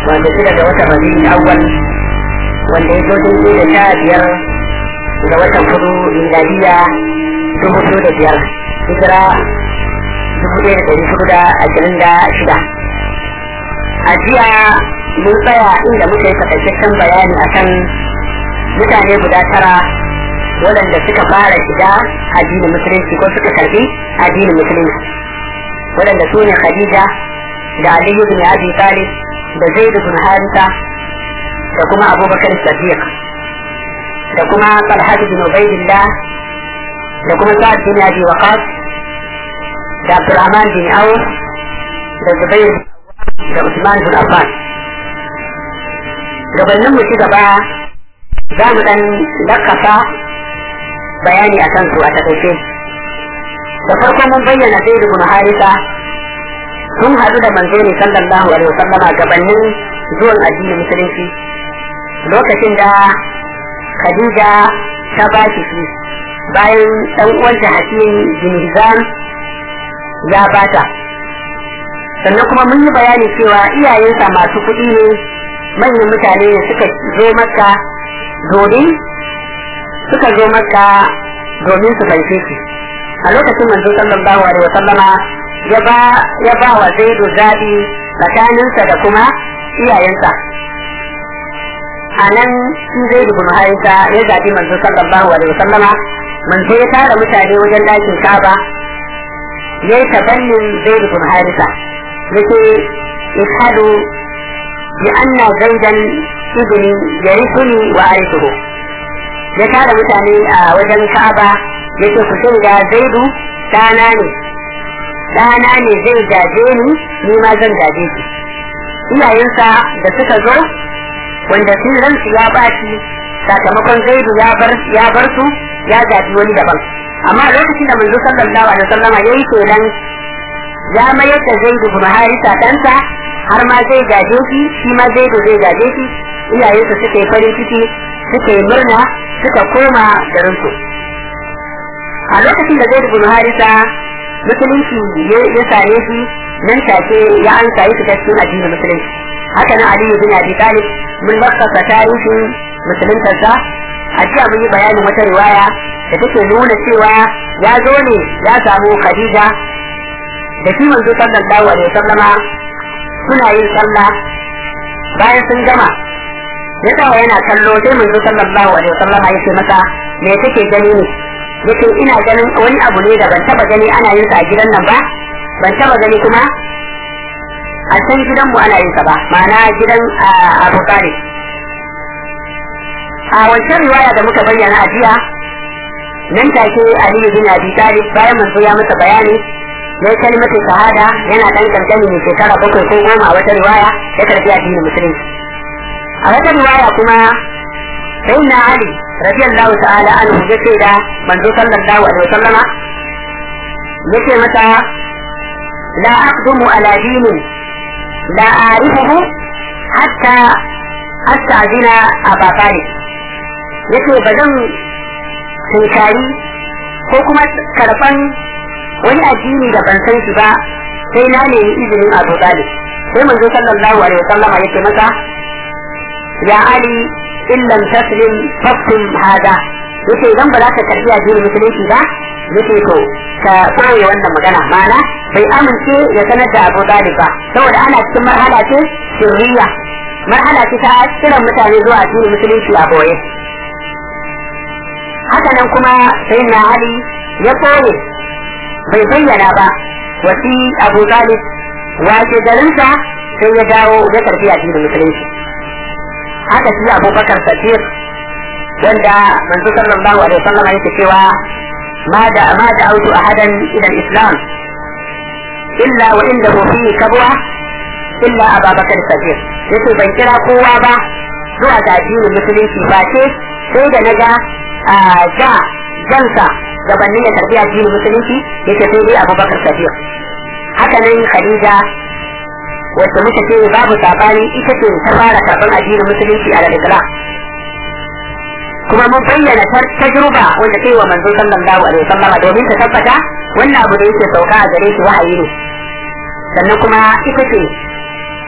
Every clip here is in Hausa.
wanda shida ga watan rabi'ul awwal wanda ya zo daidai da sha biyar ga watan kudu miladiya dubu biyu da biyar hijira dubu ɗaya da ɗari hudu da ashirin da shida a jiya mun tsaya inda muka yi takaitaccen bayani akan mutane guda tara waɗanda suka fara shiga addinin musulunci ko suka karbi addinin musulunci waɗanda su ne khadija da aliyu bin abi talib da zaid bin harisa da kuma abubakar sadiq da kuma talhat bin ubaidillah da kuma sa'ad bin abi waqas da abdurrahman bin auf da zubair da usman bin affan gabanin mu ci gaba za mu dan lakasa bayani a kansu a takaice da farko mun bayyana zai ibn harisa sun haɗu da manzo ne sallallahu alaihi wasallam gabanin zuwan addinin musulunci lokacin da khadija ta ba shi shi bayan dan uwanta hakim bin hizam ya bata sannan kuma mun yi bayani cewa iyayensa masu kuɗi ne manyan mutane ne suka zo maka domin suka zo maka domin su fanshe shi a lokacin manzo sallallahu alaihi wa sallama ya ba ya ba wa zaidu zabi tsakaninsa da kuma iyayensa a nan shi zaidu bin harisa ya zabi manzo sallallahu alaihi wa sallama manzo ya tara mutane wajen ɗakin kaba ya yi tabannin zaidu bin harisa yake ishadu bi anna zaidan ibni yarithuni wa arithuhu ya tara mutane a wajen Ka'aba yake ku shaida Zaidu dana ne dana ne zai gaje ni ni ma zan gaje shi iyayensa da suka zo wanda sun ransu ya baci sakamakon Zaidu ya bar ya bar su ya gaji wani daban amma lokacin da manzo sallallahu alaihi wasallam yayi kenan ya mayar da Zaidu bin Harisa ɗansa har ma zai gaje shi shi ma Zaidu zai gaje shi iyayensa suka yi farin ciki suka yi murna suka koma garinsu a lokacin da zai bin harisa musulunci ya same shi nan take ya an sayi fita cikin addinin musulunci haka nan aliyu bin abi talib mun lakasa tarihin musuluntarsa a jiya mun yi bayanin wata riwaya da take nuna cewa ya zo ne ya samu khadija da shi manzo sallallahu alaihi wasallama suna yin sallah bayan sun gama ya tsaya yana kallo sai manzo sallallahu alaihi wasallam ya ce masa me kake gani ne yace ina ganin wani abu ne da ban taba gani ana yin sa a gidan nan ba ban taba gani kuma a can gidan mu ana yin sa ba ma'ana gidan Abu Talib a wancan riwaya da muka bayyana a jiya nan take Ali bin Abi Talib bayan manzo ya masa bayani ya yi kalmatin shahada yana dan kankani ne shekara bakwai ko goma a wata riwaya ya karbi addinin musulunci a wata riwaya kuma sai na Ali radiyallahu ta'ala anhu ya ce da manzo sallallahu alaihi wasallama yace mata la aqdumu ala dinin la a'rifuhu hatta astazina aba talib yace ba zan tunkari ko kuma karfan wani addini da ban san shi ba sai na nemi izinin abu talib sai manzo sallallahu alaihi wasallama yace masa ya Ali in lam taslim faktum hada yace idan ba za ka karbi addinin musulunci ba yace to ka koye wannan magana mana bai amince ya sanar da Abu Talib ba saboda ana cikin marhala ce sirriya marhala ce ta kiran mutane zuwa addinin musulunci a boye haka nan kuma sai na Ali ya koye bai bayyana ba wasi Abu Talib wace garinsa sai ya dawo ya karbi addinin musulunci haka shi abubakar sadiq wanda manzo sallallahu alaihi wasallam yake cewa ma da ma da autu ahadan ila islam illa wa indahu fihi kabwa illa abubakar sadiq yace ban kira kowa ba zuwa ga addinin musulunci ba ce sai da naga ja jansa gabanin ya karbi addinin musulunci yace sai dai abubakar sadiq haka nan khadija wacce muka ce babu sabani ita ce ta fara karɓar addinin musulunci a daga kuma mun bayyana tajruba wanda kai wa manzo sallallahu alaihi wasallam domin ta tabbata wannan abu da yake sauka a gare shi wahayi ne sannan kuma ita ce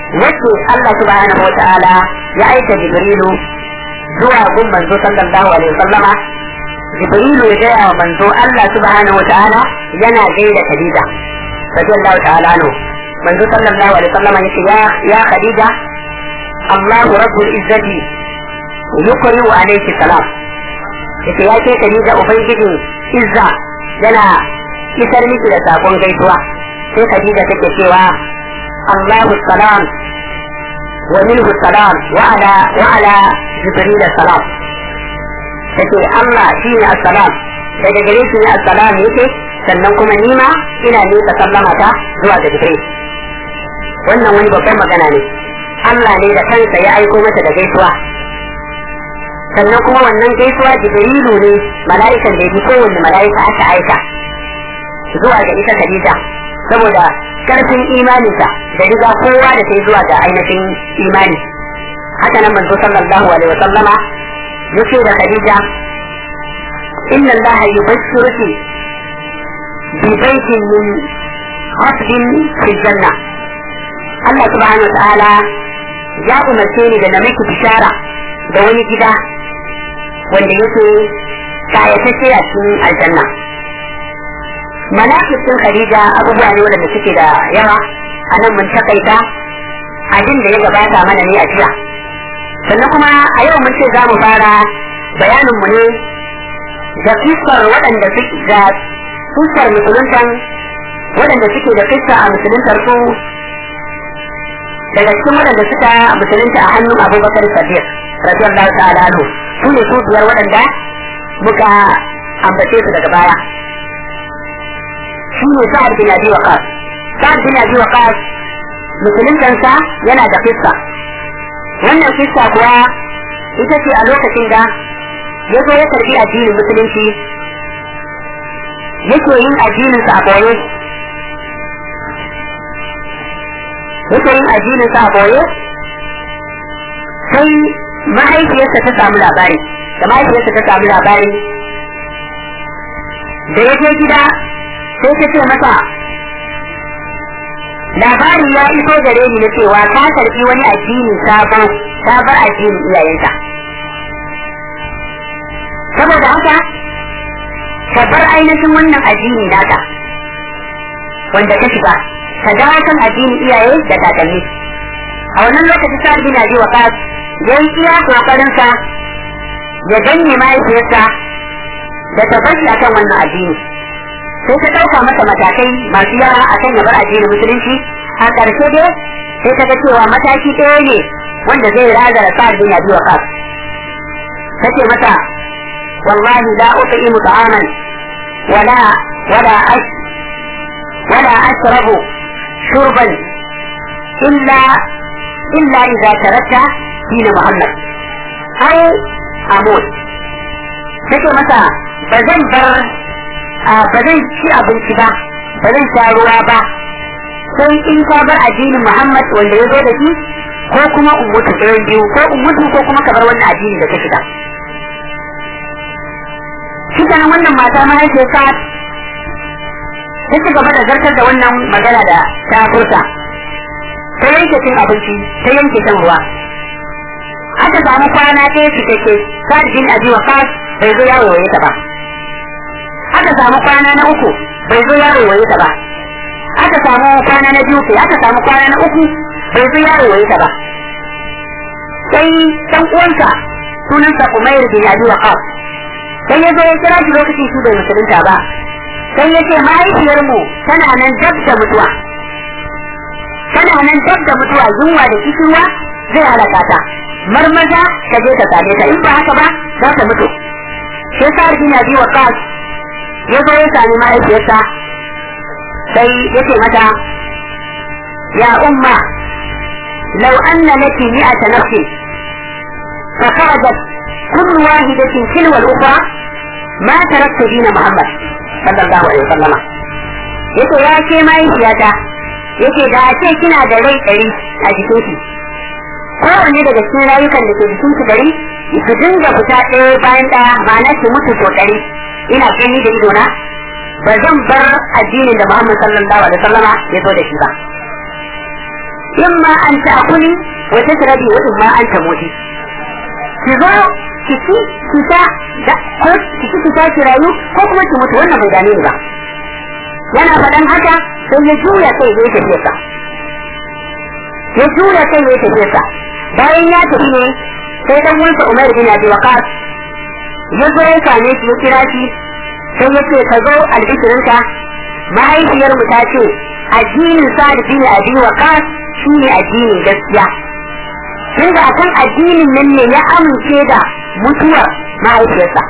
wacce Allah subhanahu wa ta'ala ya aika Jibrilu zuwa gun manzo sallallahu alaihi wasallama Jibrilu ya gaya wa manzo Allah subhanahu wa ta'ala yana gaida Khadija radiyallahu ta'ala anhu manzo sallallahu alaihi wasallama yace ya ya Khadija Allahu rabbul izzati yukri wa alayki salam yace ya ce Khadija ubangijin izza yana isar miki da sakon gaisuwa sai Khadija take cewa Allahu salam wa minhu salam wa ala wa ala jibril salam take Allah shine assalam daga gare shi ne assalam yake sannan kuma nima ina nika sallama ta zuwa ga jibril wannan wani babban magana ne Allah ne da kansa ya aiko mata da gaisuwa sannan kuma wannan gaisuwa jibrilu ne mala'ikan da yake kowanne mala'ika aka aika zuwa ga ita Khadija saboda karfin imaninsa da riga kowa da sai zuwa ga ainihin imani haka nan manzo sallallahu alaihi wasallama yace da Khadija inna Allah yubashshiruki bi baitin min hasbin fi janna Allah subhanahu wa ta'ala ya umarce ni da na miki bishara da wani gida wanda yake kayatacce a cikin aljanna malakitin Khadija abubuwa ne wanda suke da yawa a nan mun takaita abin da ya gabata mana ne a jiya sannan kuma a yau mun ce za mu fara bayanin mu ne da fiskar waɗanda suke da fiskar musuluntan waɗanda suke da fiska a musuluntar su daga cikin waɗanda suka musulunta a hannun abubakar sadiq radiyallahu ta'ala anhu su ne su biyar waɗanda muka ambace su daga baya shi ne sa'ad bin abi waqas sa'ad bin abi waqas musuluntansa yana da fiska wannan fiska kuwa ita ce a lokacin da ya zo ya karbi addinin musulunci yake yin addininsa a boye yake yin addininsa a boye sai mahaifiyarsa ta samu labari da mahaifiyarsa ta samu labari da ya je gida sai ta ce masa labari ya iso gare ni na cewa ka karbi wani addini sabo ka bar addinin iyayenka saboda haka ka bar ainihin wannan addini naka wanda ka shiga ka dawo kan addinin iyaye da kakanni a wannan lokaci sa bin abi waqas yayi iya kokarin sa ya danne mahaifiyarsa da ta bashi akan wannan addini sai ta ɗauka masa matakai masu yawa a kan yabar addinin musulunci a ƙarshe dai sai ta ga cewa mataki ɗaya ne wanda zai razara sa'ad bin abi waqas ta ce mata wallahi la ut'imu ta'aman wala wala ash wala ashrabu shurban illa illa idza tarakta dina muhammad ai amut take mata ba zan bar ba zan ci abinci ba ba zan sha ruwa ba sai in ka bar addinin Muhammad wanda ya zo da shi ko kuma ummutu ɗayan biyu ko ummutu ko kuma ka bar wannan addini da ka shiga shi nan wannan mata mahaifiyar sa ta ci gaba da zartar da wannan magana da ta furta ta yanke cin abinci ta yanke shan ruwa aka samu kwana ɗaya cikakke sa'ad bin abi waqas bai zo yawo ya ta ba aka samu kwana na uku bai zo yaro waye ta ba aka samu kwana na biyu aka samu kwana na uku bai zo yaro waye ta ba sai dan uwansa sunansa Umair bin Abi Waqas sai ya zo ya kira shi lokacin shi bai musulunta ba sai ya ce mahaifiyar mu tana nan dab da mutuwa tana nan dab da mutuwa yunwa da kishirwa zai halaka ta marmaza ka je ka same ta in ba haka ba za ta mutu sai sa bin Abi Waqas ya zo ya sami mahaifiyarsa sai ya ce mata ya umma lau anna laki mi'ata nafsin fa kharajat kullu wahidatin tilwa al-ukhra ma taraktu dina muhammad sallallahu alaihi wasallam yace ya ce mahaifiyata yace da a ce kina da rai ɗari a jikin ki kowanne daga cikin rayukan da ke jikin ki ɗari su dinga fita ɗaya bayan ɗaya ma'ana ki mutu ko ɗari ina gani da idona ba zan bar addinin da Muhammad sallallahu alaihi wasallama ya zo da shi ba imma an ta'kuli wa tashrabi wa imma an tamuti ki zo ki ci ki sha da ko ki ci ki sha ki rayu ko kuma ki mutu wannan bai dame ni ba yana faɗan haka sai ya juya kai ya tafi sa ya juya kai ya tafi sa bayan ya tafi ne sai dan wansa Umar bin Abi Waqas ya zo ya same shi ya kira shi sai ya ce ka zo albishirinka mahaifiyar mu ta ce addinin Sa'ad bin Abi Waqas shine addinin gaskiya tun da akan addinin nan ne ya amince da mutuwar mahaifiyarsa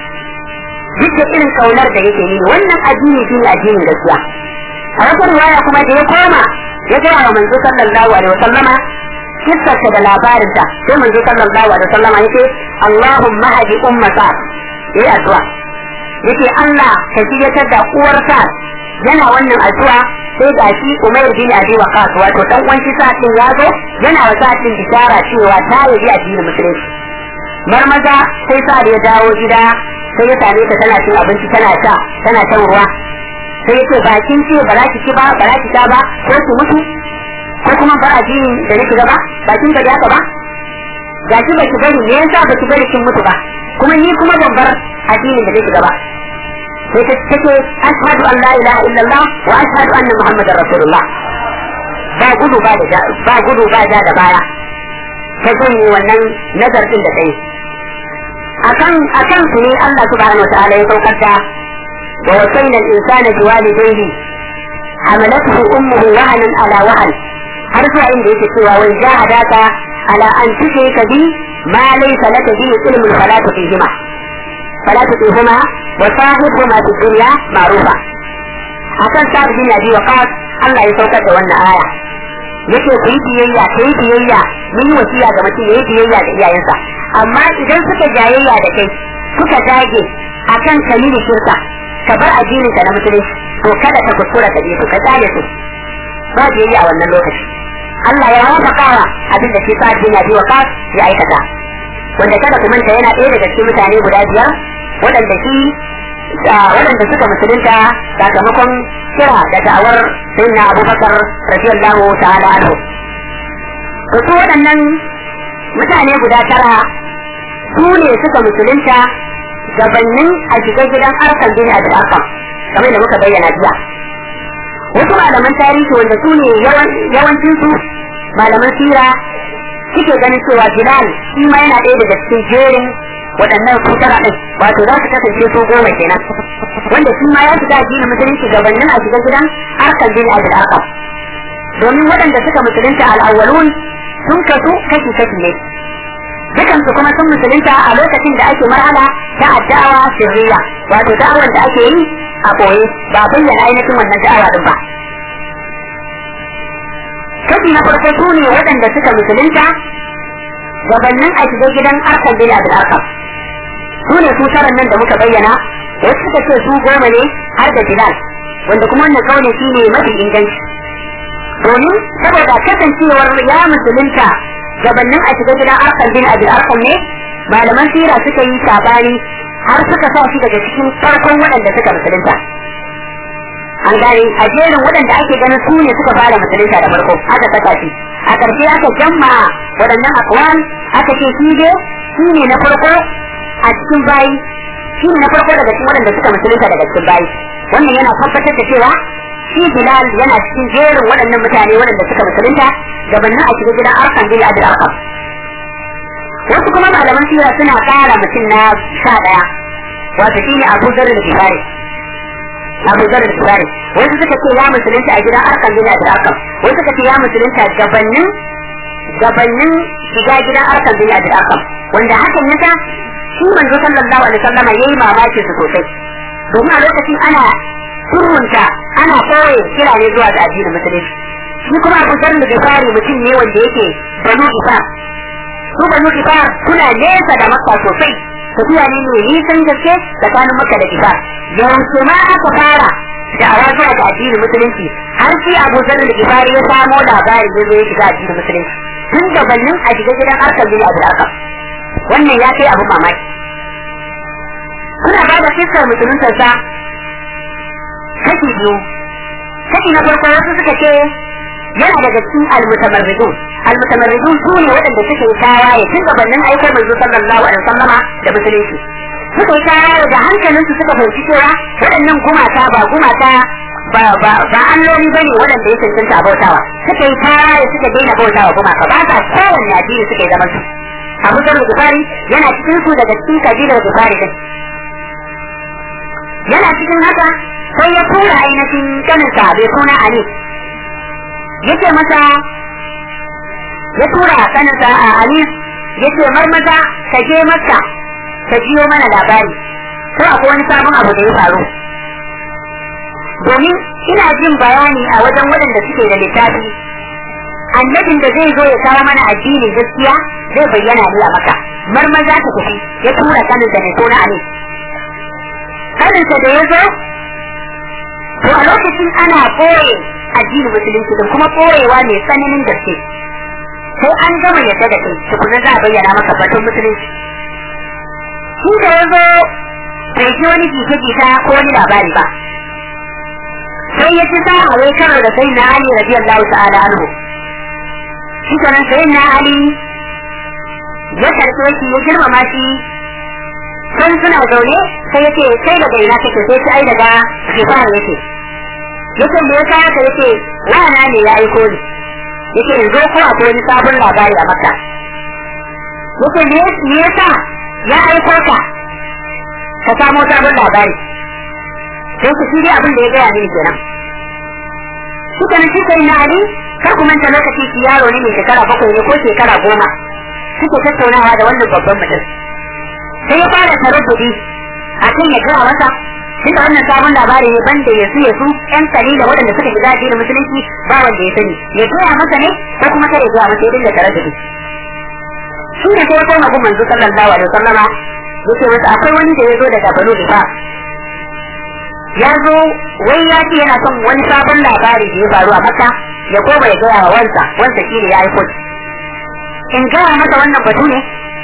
duk da irin kaunar da yake nini wannan addini shi ne addinin gaskiya a wata riwaya kuma da ya koma ya gaya wa manzo sallallahu alaihi wasallama kissarsa da labarinta sai manzo sallallahu alaihi wasallama yace Allahumma hadi ummata yayi addu'a yace Allah ka shiyatar da uwarsa yana wannan addu'a sai ga shi Umair bin Abi Waqqas wato dan uwan shi sa'in ya zo yana wa sa'in bishara cewa ta yi addinin musulunci marmaza sai sa ya dawo gida sai ya same ta tana cin abinci tana sha tana shan ruwa sai ya ce bakin ce ba za ki ci ba ba za ki sha ba ko ki mutu ko kuma bar addinin da nake gaba bakin ba haka ba ga ki ba ki bari me yasa ba ki bari kin mutu ba kuma ni kuma ban bar addinin da nake gaba sai ta take ashhadu an la ilaha illallah wa ashhadu anna muhammadar rasulullah ba gudu ba da ba gudu ba da da baya ta janye wannan nazarin da kai akan akan su ne Allah subhanahu wa ta'ala ya saukar da wa wasayna al-insana biwalidayhi hamalathu ummuhu wahanan ala wahan har zuwa inda yake cewa wai jahadaka ala an tushrika bi ma laysa laka bi ilmun fala tuqihima fala tuqihima wa sahibhuma fi dunya ma'rufa akan sa'ad bin abi waqas Allah ya saukar da wannan aya yake ku yi biyayya ku yi biyayya mun yi wasiya ga mutum yayi biyayya da iyayensa amma idan suka jayayya da kai suka dage akan kalili shirka ka bar addinin ka na musulunci to kada ka kuskura ka su ka tsale su ba biyayya a wannan lokaci Allah ya wafakawa abin da shi sa bin Abi Waqas ya aikata wanda kada ku manta yana ɗaya daga cikin mutane guda biyar waɗanda shi waɗanda suka musulunta sakamakon kira da da'awar sayyidina Abubakar radiyallahu ta'ala anhu to su waɗannan mutane guda tara su ne suka musulunta gabanin a shiga gidan arkan bin Abi Arqam kamar da muka bayyana jiya wasu malaman tarihi wanda su ne yawancin su malaman sira suke ganin cewa Bilal shi ma yana ɗaya daga cikin jerin waɗannan su tara ɗin wato za su kasance su goma kenan wanda shi ma ya shiga addinin musulunci gabanin a shiga gidan arkan bin Abi Arqam domin waɗanda suka musulunta al'awwalun sun kasu kashi kashi ne dukan su kuma sun musulunta a lokacin da ake marhala ta addawa sirriya wato da'awar da ake yi a koyi ba bayyana ainihin wannan da'awa din ba kashi na farko su ne waɗanda suka musulunta gabanin a shiga gidan arkan bin abin arkam su ne su taron nan da muka bayyana wasu suka ce su goma ne har da bilal wanda kuma wannan kaune shi ne mafi inganci domin saboda kasancewar ya musulunta gabanin a shiga gidan arkan bin abin arkam ne malaman sira suka yi sabani har suka sa shi daga cikin farkon waɗanda suka musulunta an gane a jerin waɗanda ake ganin su ne suka fara musulunta da farko aka saka shi a ƙarshe aka jamma waɗannan akwan aka ce shi dai shi ne na farko a cikin bayi shi ne na farko daga cikin waɗanda suka musulunta daga cikin bayi wannan yana tabbatar da cewa shi Bilal yana cikin jerin waɗannan mutane waɗanda suka musulunta gabanin a shiga gidan arkan bin Abdul Arqam wasu kuma malaman sira suna ƙara mutum na sha ɗaya wato shi ne Abu Dharr al-Ghifari Abu Dharr al-Ghifari wasu suka ce ya musulunta a gidan arkan bin Abdul Arqam wasu suka ce ya musulunta gabanin gabanin shiga gidan arkan bin Abdul Arqam wanda hakan yasa shi manzo sallallahu alaihi wasallam yayi mamaki su sosai domin a lokacin ana surrunta ana koye kira ne zuwa ga addinin musulunci shi kuma Abu Dharr al-Ghifari mutum ne wanda yake banu Isa su banu Isa suna nesa da Makka sosai tafiya ne mai nisan gaske tsakanin Makka da Isa yawanci ma aka fara da awa zuwa ga addinin musulunci har sai Abu Dharr al-Ghifari ya samo labarin da zai shiga addinin musulunci tun gabanin a shiga gidan Arkam bin Abu Arkam wannan ya kai abu mamaki suna ba da fiskar musuluntarsa kashi biyu kashi na farko wasu suka ce yana daga cikin almutamarridun almutamarridun su ne waɗanda suka yi tawaye tun gabanin aikar manzo sallallahu alaihi wasallama da musulunci suka yi tawaye da hankalinsu suka fahimci cewa waɗannan gumata ba gumata ba ba ba alloli bane waɗanda ya cancanta a bautawa suka yi tawaye suka daina bautawa gumaka ba sa kowanne addini suka yi zaman su Abu Dharr Gufari yana cikin su daga cikin kabilar Gufari din yana cikin haka sai ya tura ainihin kaninsa bai suna Ali yake masa ya tura kaninsa a Ali yake marmaza ka je maka ka jiyo mana labari ko akwai wani sabon abu da ya faru domin ina jin bayani a wajen waɗanda suke da littafi annabin da zai zo ya kawo mana addinin gaskiya zai bayyana ne a maka marmaza ta tafi ya tura kaninsa mai suna Ali kaninsa da ya zo to a lokacin ana ɓoye addinin musulunci da kuma ɓoyewa mai tsananin gaske sai an gama yadda da kai tukuna za a bayyana maka batun musulunci shi da ya zo bai ji wani jita-jita ko wani labari ba sai ya ci sa'a wai karo da sai na Ali radiyallahu ta'ala anhu shi kenan sai na Ali ya karɓe shi ya girmama shi sun suna zaune sai yake kai daga ina kake sai ta ai daga shekaru yake yake me yasa haka yake wana ne ya aiko ni yake in zo ko akwai wani sabon labari a maka yake me yasa ya aiko ka ka samo sabon labari sai ku shi abin da ya gaya mini kenan suka na shi sai na ali kar ku manta lokaci shi yaro ne mai shekara bakwai ne ko shekara goma suke tattaunawa da wannan babban mutum sai ya fara taraddudi a kan ya gaya masa tunda wannan sabon labari ne banda ya su ya su yan kalila waɗanda suka shiga addinin musulunci ba wanda ya sani ya gaya masa ne ko kuma kare gaya masa ya dinga taraddudi shi ne sai ya koma gun manzo sallallahu alaihi wasallama yace masa akwai wani da ya zo daga banu difa ya zo wai ya ce yana son wani sabon labari da ya faru a makka ya koma ya gaya wa wansa wansa shi ne ya aiko in gaya masa wannan batu ne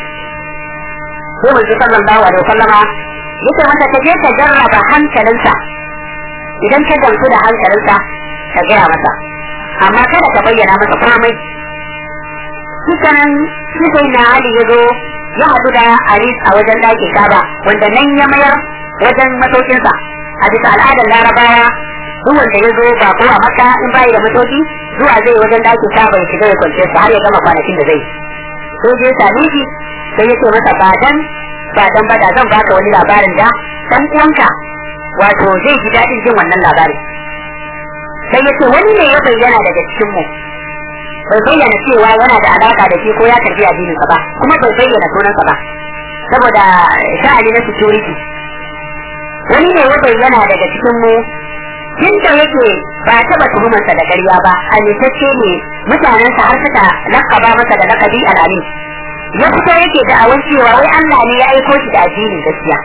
sai manzo sallallahu alaihi wasallama yace masa ka je ka jarraba hankalinsa idan ka gamsu da hankalinsa ka gaya masa amma kada ka bayyana masa komai shikanan shi sai na Ali ya zo ya haɗu da Aris a wajen ɗakin Kaba wanda nan ya mayar wajen masaukinsa a bisa al'adar Larabawa duk wanda ya zo ba ko a Makka in bai da masauki zuwa zai wajen ɗakin Kaba ya shiga ya kwance sa har ya gama kwanakin da zai sai je same shi sai ya ce masa ba dan ba dan ba da zan baka wani labarin da dan uwanka wato zai ji daɗin jin wannan labarin sai ya ce wani ne ya bayyana daga cikin mu bai bayyana cewa yana da alaka da shi ko ya karbi addinin sa ba kuma bai bayyana sunansa ba saboda sha'ani na security wani ne ya bayyana daga cikin mu tun da yake ba taɓa tuhumarsa da ƙarya ba halittacce ne mutanensa har suka lakaba masa da lakabi al'alim ya fito yake da awon cewa wai Allah ne ya aiko shi da addinin gaskiya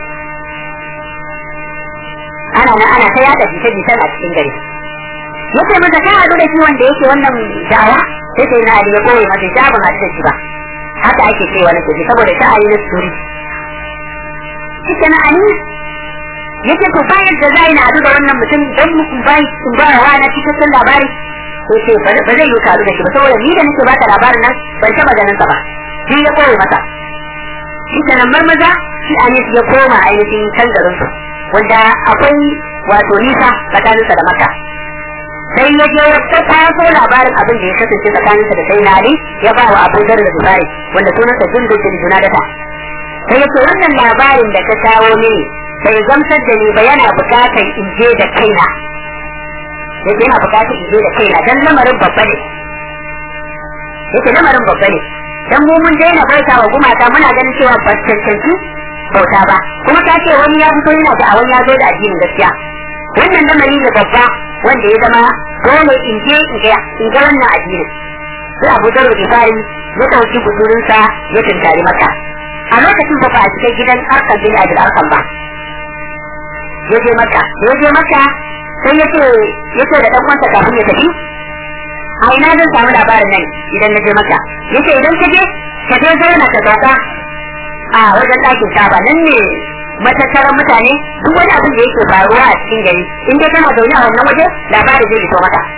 ana nan ana ta yada jita-jitan a cikin gari yace masa ka haɗu da shi wanda yake wannan da'awa sai sai na Ali ya koyi masa shi ban haɗu da shi ba haka ake cewa na tafi saboda sha'ani na suri shi na Ali yace to bayan da zai na haɗu da wannan mutum don mu bai sun ba wa na cikakken labari sai ce ba zai yi karu da shi ba saboda ni da nake baka labarin nan ban taɓa ganin sa ba shi ya koyi masa shi kenan marmaza shi Anis ya koma ainihin can garin su wanda akwai wato nisa tsakaninsa da maka sai ya je ya taso labarin abin da ya kasance tsakaninsa da sai nari ya ba wa abu da zubari wanda sunansa jundun bin junadata sai ya ce wannan labarin da ka kawo mini bai gamsar da ni ba yana bukatar in je da kaina yake yana bukatar in je da kaina dan lamarin babba ne yake lamarin babba ne dan mu mun daina bauta wa gumaka muna ganin cewa ba cancanci bauta ba kuma ka ce wani ya fito yana da awon ya zo da addinin gaskiya wannan lamari ne babba wanda ya zama dole in je in ga in ga wannan addinin sai Abu Dawud Bukhari ya dauki budurinsa ya tunkari maka a lokacin ba ba a cikin gidan Arkan bin Abdul Arkan ba ya je maka ya je maka sai ya ce ya ce da dan uwansa kafin ya tafi a ina zan samu labarin nan idan na je maka ya ce idan ka je ka je zauna ka sauka a wajen ɗakin saba nan ne matattaran mutane duk wani abin da yake faruwa a cikin gari in dai kana zaune a wannan waje labari zai fito maka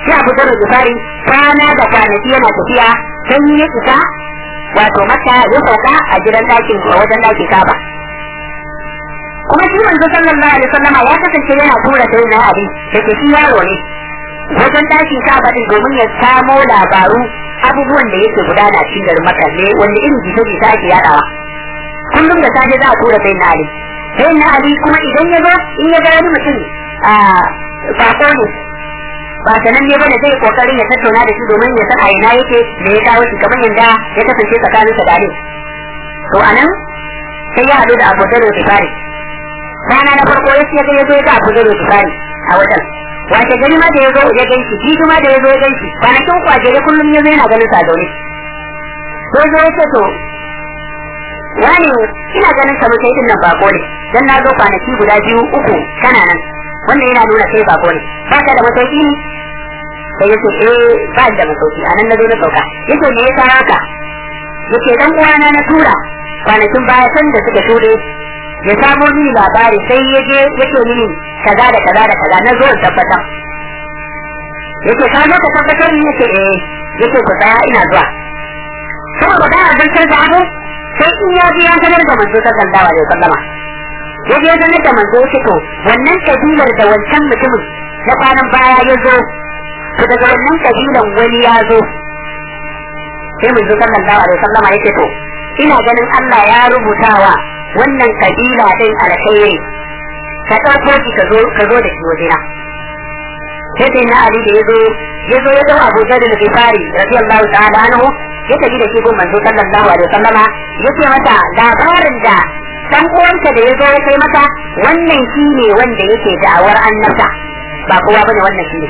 sai abu da gifari kwana da kwanaki yana tafiya sai ya isa wato maka ya sauka a gidan ɗakin a wajen ɗakin kaba kuma shi manzo sallallahu alaihi wasallama ya kasance yana tura sai na abi da ke shi yaro ne wajen ɗakin kaba din domin ya samo labaru abubuwan da yake gudana cikin garin maka ne wanda irin jita-jita ake yadawa kullum da safe za a tura sai na ali sai na ali kuma idan ya zo in ya ga wani mutum a bako ne ba sanan ne bane zai kokarin ya tattauna da shi domin ya san a ina yake da ya kawo shi kamar yadda ya kasance tsakanin sa da Ali to anan sai ya hadu da Abu Dharr Tifari rana na farko ya ce ya zo ya ga Abu Dharr Tifari a wajen wace gari ma da ya zo ya ganshi jibi ma da ya zo ya ganshi kwanakin kwajere kullum ya zo yana ganin sa zaune sai zo ya ce to wani ina ganin kamar kai din nan bako ne dan na zo kwanaki guda biyu uku kana nan wannan yana nuna kai bako ne ba ka da masauki ne sai yace eh ba da masauki a nan na zo na sauka yace me yasa haka yace dan uwana na tura kwanakin baya san da suka shuɗe ya samo mini labari sai ya je yake mini kaza da kaza da kaza na zo in tabbatar yace ka zo ka tabbatar ni yace eh yace ku tsaya ina zuwa saboda da abin da abu sai in ya ji ya sanar da manzo sallallahu alaihi wasallama ya je sanar da manzo ya to wannan kabilar da wancan mutumin na kwanan baya ya zo to daga wannan kabilan wani ya zo sai manzo sallallahu alaihi wasallama ya ce to ina ganin Allah ya rubutawa wannan kabila din alkhairi ka ɗauko shi ka zo ka zo da shi wajena sai dai na Ali da ya zo ya zo ya dau Abu Dharr al-Ghifari radiyallahu ta'ala anhu ya tafi da shi gun manzo sallallahu alaihi wasallama ya ce mata labarin da dan uwanka da ya zo ya kai maka wannan shi ne wanda yake da'awar annabta ba kowa bane wannan shi ne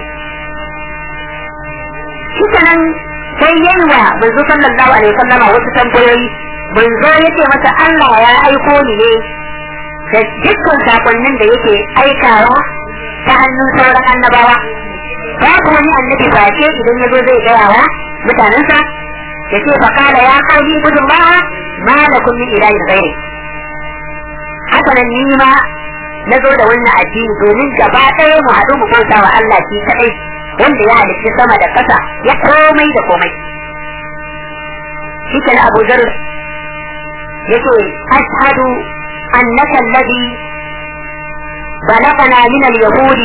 shi kenan sai yayi wa manzo sallallahu alaihi wasallama wasu tambayoyi manzo yake masa Allah ya aiko ni ne da dukkan sakonnin da yake aikawa ta hannun sauran annabawa babu wani annabi face idan ya zo zai gaya wa mutanensa ya ce fa kala ya kauli gudun ba ma da kun min ilahin gairi haka nan ni ma na zo da wannan addini domin gaba ɗaya mu haɗu mu bauta wa Allah shi kaɗai wanda ya halitta sama da ƙasa ya komai da komai shi kenan Abu Zar yace ashhadu annaka alladhi بلغنا من اليهود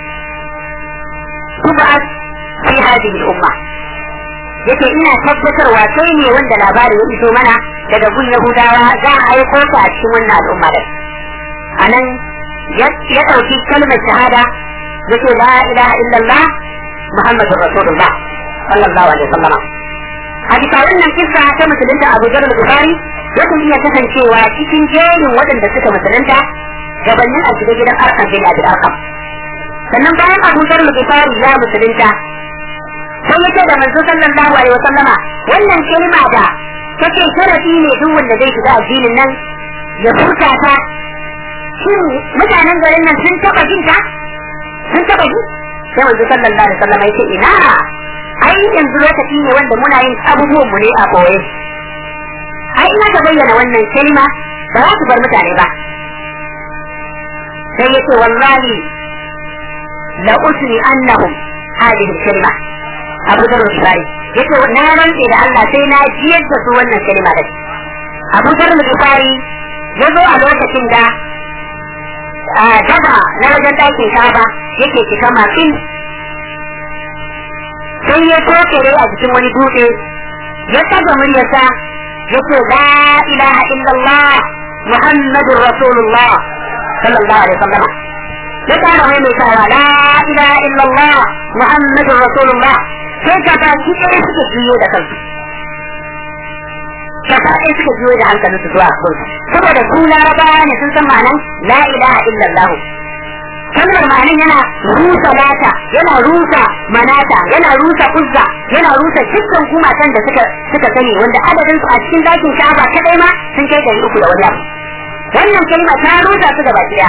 تبعث في هذه الأمة yake ina tabbatarwa kai ne wanda labari ya iso mana daga gun Yahudawa za a aiko ka a cikin wannan al'umma da anan ya ɗauki kalmar shahada yake la ilaha illallah muhammadur rasulullah sallallahu alaihi wasallam a bisa wannan kissa ta musulunta Abu Dharr al-Bukhari yakan iya kasancewa cikin jerin waɗanda suka musulunta gabanin a shiga gidan arkan bin abi arkam sannan bayan abu zarlu gifari ya musulunta sai yake da manzo sallallahu alaihi wa sallama wannan kalma da take sharafi ne duk wanda zai shiga addinin nan ya furta ta shin mutanen garin nan sun taba jin ta sun taba ji sai manzo sallallahu alaihi wa sallama yake ina ai yanzu lokaci ne wanda muna yin abubuwan mu ne a koye ai ina ka bayyana wannan kalma ba za su bar mutane ba sai yace wallahi la usri annahum hadhihi kalma abu da rufari yace na rantse da Allah sai na jiyar da su wannan kalma da abu da rufari ya zo a lokacin da daba na wajen ɗakin kaba yake cika makin sai ya tokere a cikin wani dutse ya taga muryarsa yace la ilaha illallah muhammadur rasulullah صلى الله عليه وسلم يقال وين يقال لا اله الا الله محمد رسول الله sai ka ba shi ɗaya suka juyo da kansu gaba ɗaya suka juyo da hankalin su zuwa gunsu saboda su larabawa ne sun san ma'anan la ilaha illallah kalmar ma'anan yana rusa lata yana rusa manata yana rusa uzza yana rusa dukkan gumakan da suka suka sani wanda adadin su a cikin dakin shaba kadai ma sun kai ɗari uku da wani abu wannan kalma ta rusa su gaba ɗaya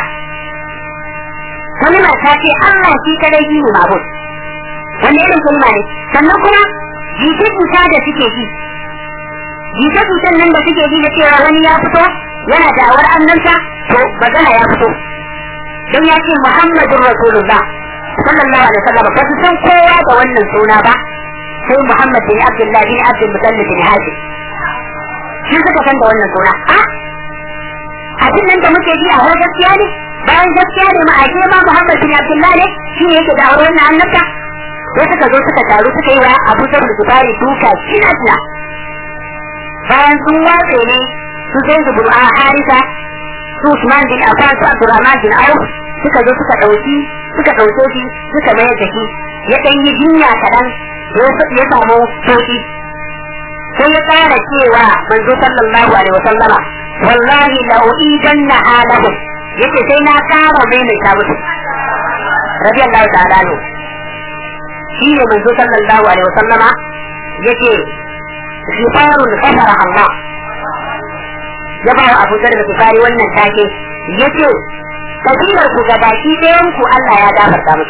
kalma ta ce Allah shi kadai shi ne mabud wanda irin kalma ne sannan kuma jita-jita da suke ji jita-jitan nan da suke ji da cewa wani ya fito yana da'awar annabta to magana ya fito don ya ce Muhammadun Rasulullah sallallahu alaihi wasallam ba su san kowa da wannan suna ba sai Muhammad bin Abdullah bin Abdul Muttalib bin Hashim shi suka san da wannan suna a abin nan da muke ji a wani gaskiya ne bayan gaskiya ne ma'aje ma Muhammad bin Abdullah ne shi ne yake da wannan annabta sai suka zo suka taru suka yi wa Abu Dawud Zubari duka kina kina bayan sun watse ne su zai zubur a Harisa su Usman bin Affan su Abdurrahman bin Auf suka zo suka dauki suka dauke shi suka mayar da shi ya dan yi jinya kadan ya samu sauki sai ya tsara cewa manzo sallallahu alaihi wa sallama wallahi la uidanna halahum yace sai na kara mai mai ta musu radiyallahu ta'ala ne shi ne manzo sallallahu alaihi wa sallama yace shifarun kafara Allah ya ba wa Abu Dharr Bukhari wannan take yace kabilar ku gabaki ɗayan ku Allah ya gafarta musu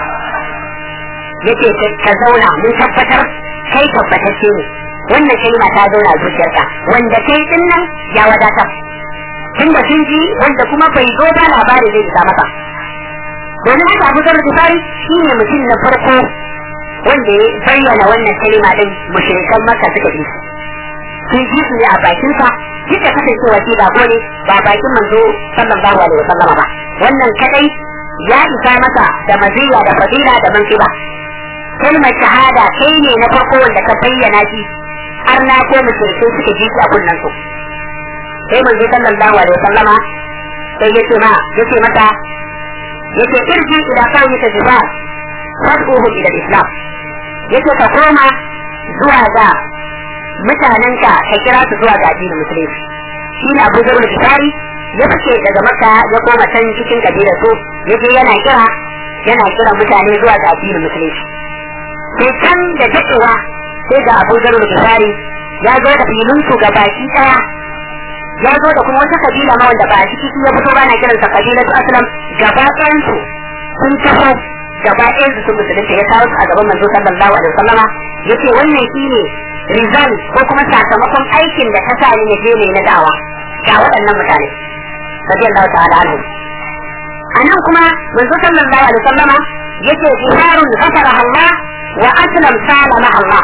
yace ka zauna mun tabbatar kai tabbatacce ne wannan kalma ta zauna zuciyarka wanda kai din nan ya wadata tun da sun ji wanda kuma bai zo ba labari zai isa masa domin haka Abu Dharr Bukhari shine mutum na farko wanda ya bayyana wannan kalma din mushrikan Makka suka ji sun ji su ne a bakin sa duk da kasancewa shi bako ne ba bakin manzo sallallahu alaihi wasallama ba wannan kadai ya isa masa da maziya da fadila da mansiba kalmar shahada kai ne na farko wanda ka bayyana shi har na ko mushrikai suka ji shi a kunnan su sai manzo sallallahu alaihi wasallama sai yace ma yace mata yace irji ila qawmika jibar fad'uhum ila islam yace ka koma zuwa ga mutanenka ka kira su zuwa ga addinin musulunci shi ne abu zarur bishari ya fice daga maka ya koma can cikin kabilar su ya je yana kira yana kira mutane zuwa ga addinin musulunci sai can da daɗewa sai ga abu zarur bishari ya zo da filin su ga baki ɗaya ya zo da kuma wata kabila ma wanda ba a ciki ya fito ba na kiransa kabilatu aslam gaba ɗayan su sun taho gaba ɗayan su sun musulunta ya kawo su a gaban manzo sallallahu alaihi wasallama yace wannan shine result ko kuma sakamakon aikin da ka sa ni je ne na dawa ga waɗannan mutane radiyallahu ta'ala anhu anan kuma manzo sallallahu alaihi wasallama yace jiharun ghafara Allah wa aslam salama Allah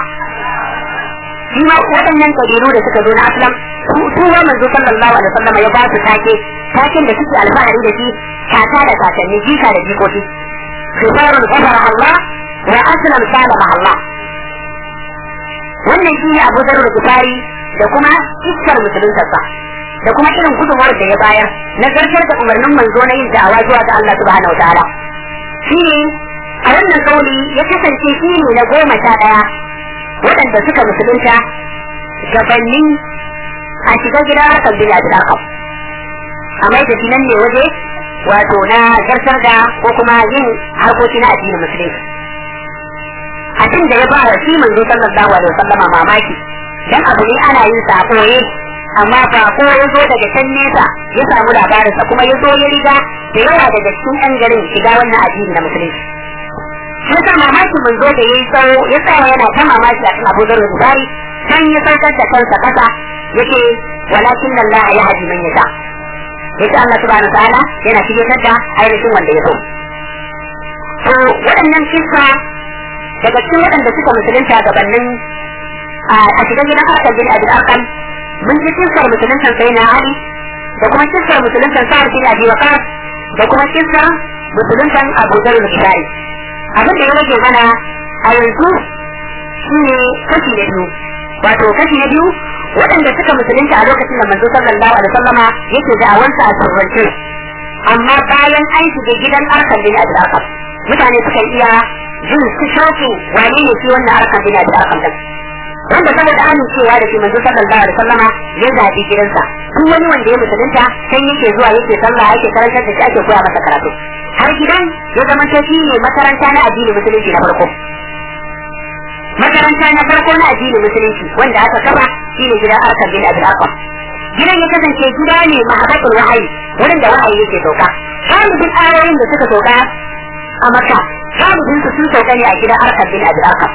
shi ma waɗannan kabilu da suka zo na aslam su wa manzo sallallahu alaihi wasallama ya ba su take taken da suke alfahari da shi kaka da kakanni jika da jikoki jiharun ghafara Allah wa aslam salama Allah wannan shi ne abu zarar kufari da kuma iskar musuluntarsa da kuma irin gudunwar da ya bayar na zartar da umarnin manzo na yin da'awa zuwa ga Allah subhanahu wa ta'ala shi ne a wannan kauli ya kasance shi ne na goma sha ɗaya waɗanda suka musulunta gabanin a shiga gida kan bila da ɗarkam a mai da nan ne waje wato na zartar da ko kuma yin harkoki na addinin musulunci abin da ya ba wa shi manzo sallallahu alaihi wasallam mamaki dan abu ne ana yin sa koye amma ba ko ya zo daga can nesa ya samu labarinsa kuma ya zo ya riga da yawa daga cikin ɗan garin shiga wannan addini na musulunci shi sa mamaki manzo da yayi tsawo ya tsaya yana ta mamaki a kan Abu Dharr Bukhari san ya saukar da kansa kasa yake walakin Allah ya haji man yasha yace Allah subhanahu wa ta'ala yana shigar da ainihin wanda ya so to waɗannan kisa daga cikin waɗanda suka musulunta gabanin a shiga gidan harkar bin abin arkan mun ji kisar musuluntan sai na ali da kuma kisar musuluntan sa'ar bin abi waqas da kuma kisar musuluntan abu zar al-bishari abin da ya rage mana a yanzu shine kashi na biyu wato kashi na biyu waɗanda suka musulunta a lokacin da manzo sallallahu alaihi wasallama yake da'awansa a turance amma bayan an shiga gidan arkan bin abin arkan mutane suka iya jin su shauki wane ne shi wannan harkar bina da harkar da wanda saboda amincewa da shi manzo sallallahu alaihi wasallama ya zabi gidansa duk wani wanda ya musulunta sai yake zuwa yake sallah yake karantar da shi ake koya masa karatu har gidan ya zama ta shi ne makaranta na addini musulunci na farko makaranta na farko na addini musulunci wanda aka kafa shi ne gidan harkar bin abin arqam gidan ya kasance gida ne mahabbatul wahayi wurin da wahayi yake sauka galibin ayoyin da suka sauka a maka galibin su sun sauka ne a gidan arkar bin abi arkar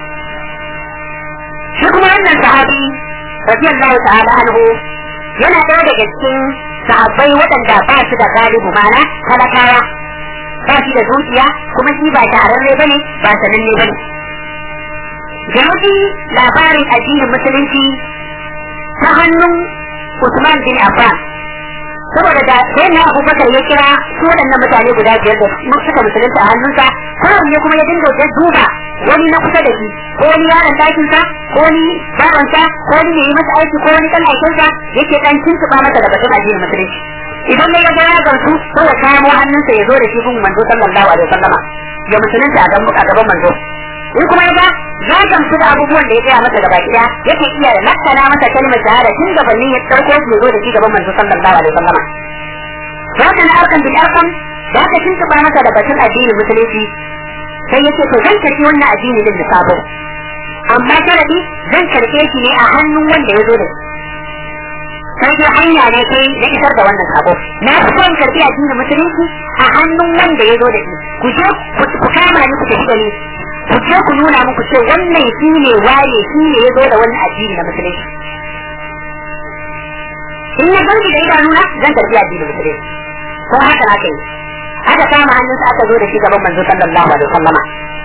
shi kuma wannan sahabi radiyallahu ta'ala anhu yana ɗaya daga cikin sahabbai waɗanda ba su da galibu mana talakawa ba shi da dukiya kuma shi ba shahararre bane ba sananne bane Jauji labarin addinin musulunci ta hannun Usman bin Affan saboda da sai na Abubakar ya kira su waɗannan mutane guda biyar da suka musulunta a hannunsa kowanne kuma ya dinga da duba wani na kusa da shi ko wani yaron ɗakinsa ko wani babansa ko wani mai yi masa aiki ko wani ɗan aikinsa yake ɗan tuntuɓa masa da batun addinin musulunci idan ya ga ya gamsu ko ya kamo hannunsa ya zo da shi gun manzo sallallahu alaihi wasallama ya musulunta a gaban manzo in kuma ya ga ya gamsu da abubuwan da ya gaya masa gaba ɗaya yake iya da lakkana masa kalmar shahada tun gabanin ya ɗauko shi ya zo da shi gaban manzo sallallahu alaihi wasallama haka na arkan bil arkan da aka tuntuɓa masa da batun addinin musulunci sai yake to zan karɓi wannan addini din da sabo amma sharadi zan karɓe shi ne a hannun wanda ya zo da shi sai dai hanya ne sai na isar da wannan sabo na fi son karɓi addinin musulunci a hannun wanda ya zo da shi ku je ku kama ni ku tafi da ni ku je ku nuna muku ce wannan shi ne waye shi ne ya zo da wannan addini na musulunci in na ganki da idanuna zan karɓi addinin musulunci ko haka na kai aka kama hannunsa aka zo da shi gaban manzo sallallahu alaihi wasallama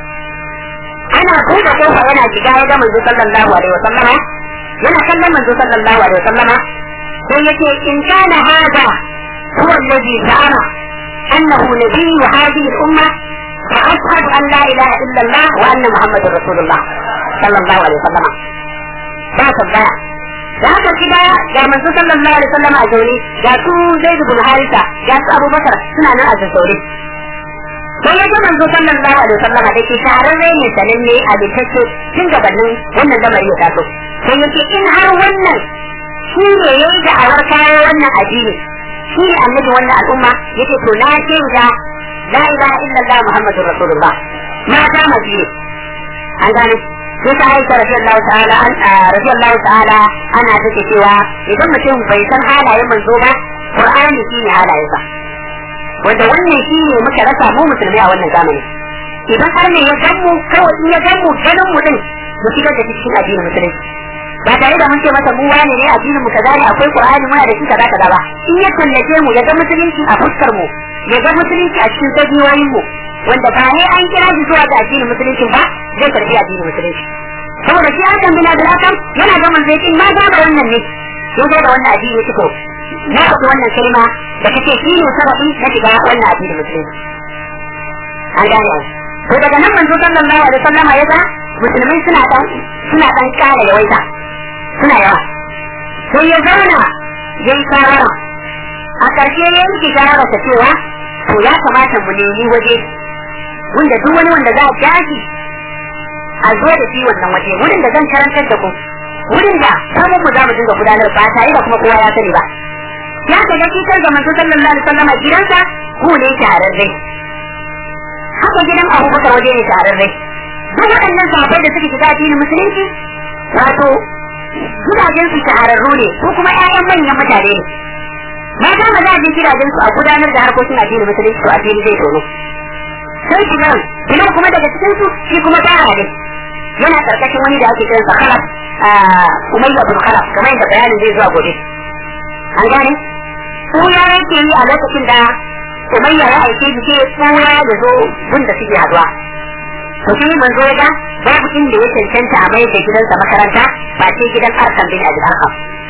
ana buɗe kofa yana shiga ya ga manzo sallallahu alaihi wasallama yana kallon manzo sallallahu alaihi wasallama sai yace in kana hada huwa alladhi za'ama annahu nabiyyu hadhihi al-umma fa ashhadu an la ilaha illa Allah wa anna muhammadar rasulullah sallallahu alaihi wasallama ba tabbaya da haka shiga ga manzo sallallahu alaihi wasallama a zaune ga su zaid bin harisa ga su abubakar suna nan a zaune sai ya ga manzo sallallahu alaihi wasallama da ke shahararre ne sananne a bitacce tun gabanin wannan lamari ya taso sai yake in har wannan shi ne ya yi da'awar kawo wannan addini shi ne annabi wannan al'umma yake to na ce da la ilaha illallah muhammadur rasulullah ma kama shi ne an gane sai ta aisha radiyallahu ta'ala an radiyallahu ta'ala ana take cewa idan mutum bai san halayen manzo ba qur'ani shi ne halayensa wanda wannan shi ne muka rasa mu musulmai a wannan zamani idan har ne ya gan mu kawai in ya gan mu ganin mu din mu shigar da cikin addinin musulunci ba tare da mun ce masa mu wani ne addinin mu kaza ne akwai qur'ani muna da shi kaza kaza ba in ya tallace mu ya ga musulunci a fuskar mu ya ga musulunci a cikin dabiyoyin mu wanda ba ne an kira shi zuwa ga addinin musulunci ba zai karbi addinin musulunci saboda shi hakan bin abdul hakam yana ga manzo yakin ma ga wannan ne ya zo da wannan addini ya fito na faɗi wannan kalma da kace shi ne sababi na shiga wannan addinin musulunci an gane to daga nan manzo sallallahu alaihi wasallama ya ga musulmai suna dan suna dan kara yawaita suna yawa sai ya zauna ya yi shawara a ƙarshe ya yanke shawara ta cewa to ya kamata mu nemi waje wanda duk wani wanda za a jashi a zo da shi wannan waje wurin da zan karantar da ku wurin da samun mu za mu dinga gudanar ba tare da kuma kowa ya sani ba ya ka ga kitar da manzo sallallahu alaihi wasallam gidansa ku ne shahararre haka gidan abubakar waje ne shahararre duk waɗannan sahabbai da suke shiga addinin musulunci wato gidajen su shahararru ne ko kuma ƴaƴan manyan mutane ne mata maza a je gidajen su a gudanar da harkokin addinin musulunci to addini zai tono sai shi nan kinan kuma daga cikin su shi kuma tara ne yana karkashin wani da ake kiransa khalaf umayya bin khalaf kamar yadda bayanin zai zuwa gobe an gane ya yake yi a lokacin da umayya ya aike shi ke tsura ya zo gunda suke haduwa to shi manzo ya ga babu inda ya cancanta a mai da gidansa makaranta ba sai gidan arkan bin abi arkan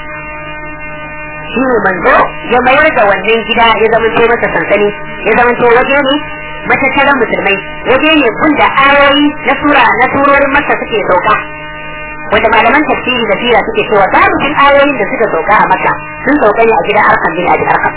shi ne manzo ya mayar da wannan gida ya zama to masa sansani ya zama to waje ne matattaran musulmai waje ne da ayoyi na sura na surorin masa suke sauka wanda malaman tafsiri da sira suke cewa galibin ayoyin da suka sauka a maka sun sauka ne a gidan arkan bin abi arkan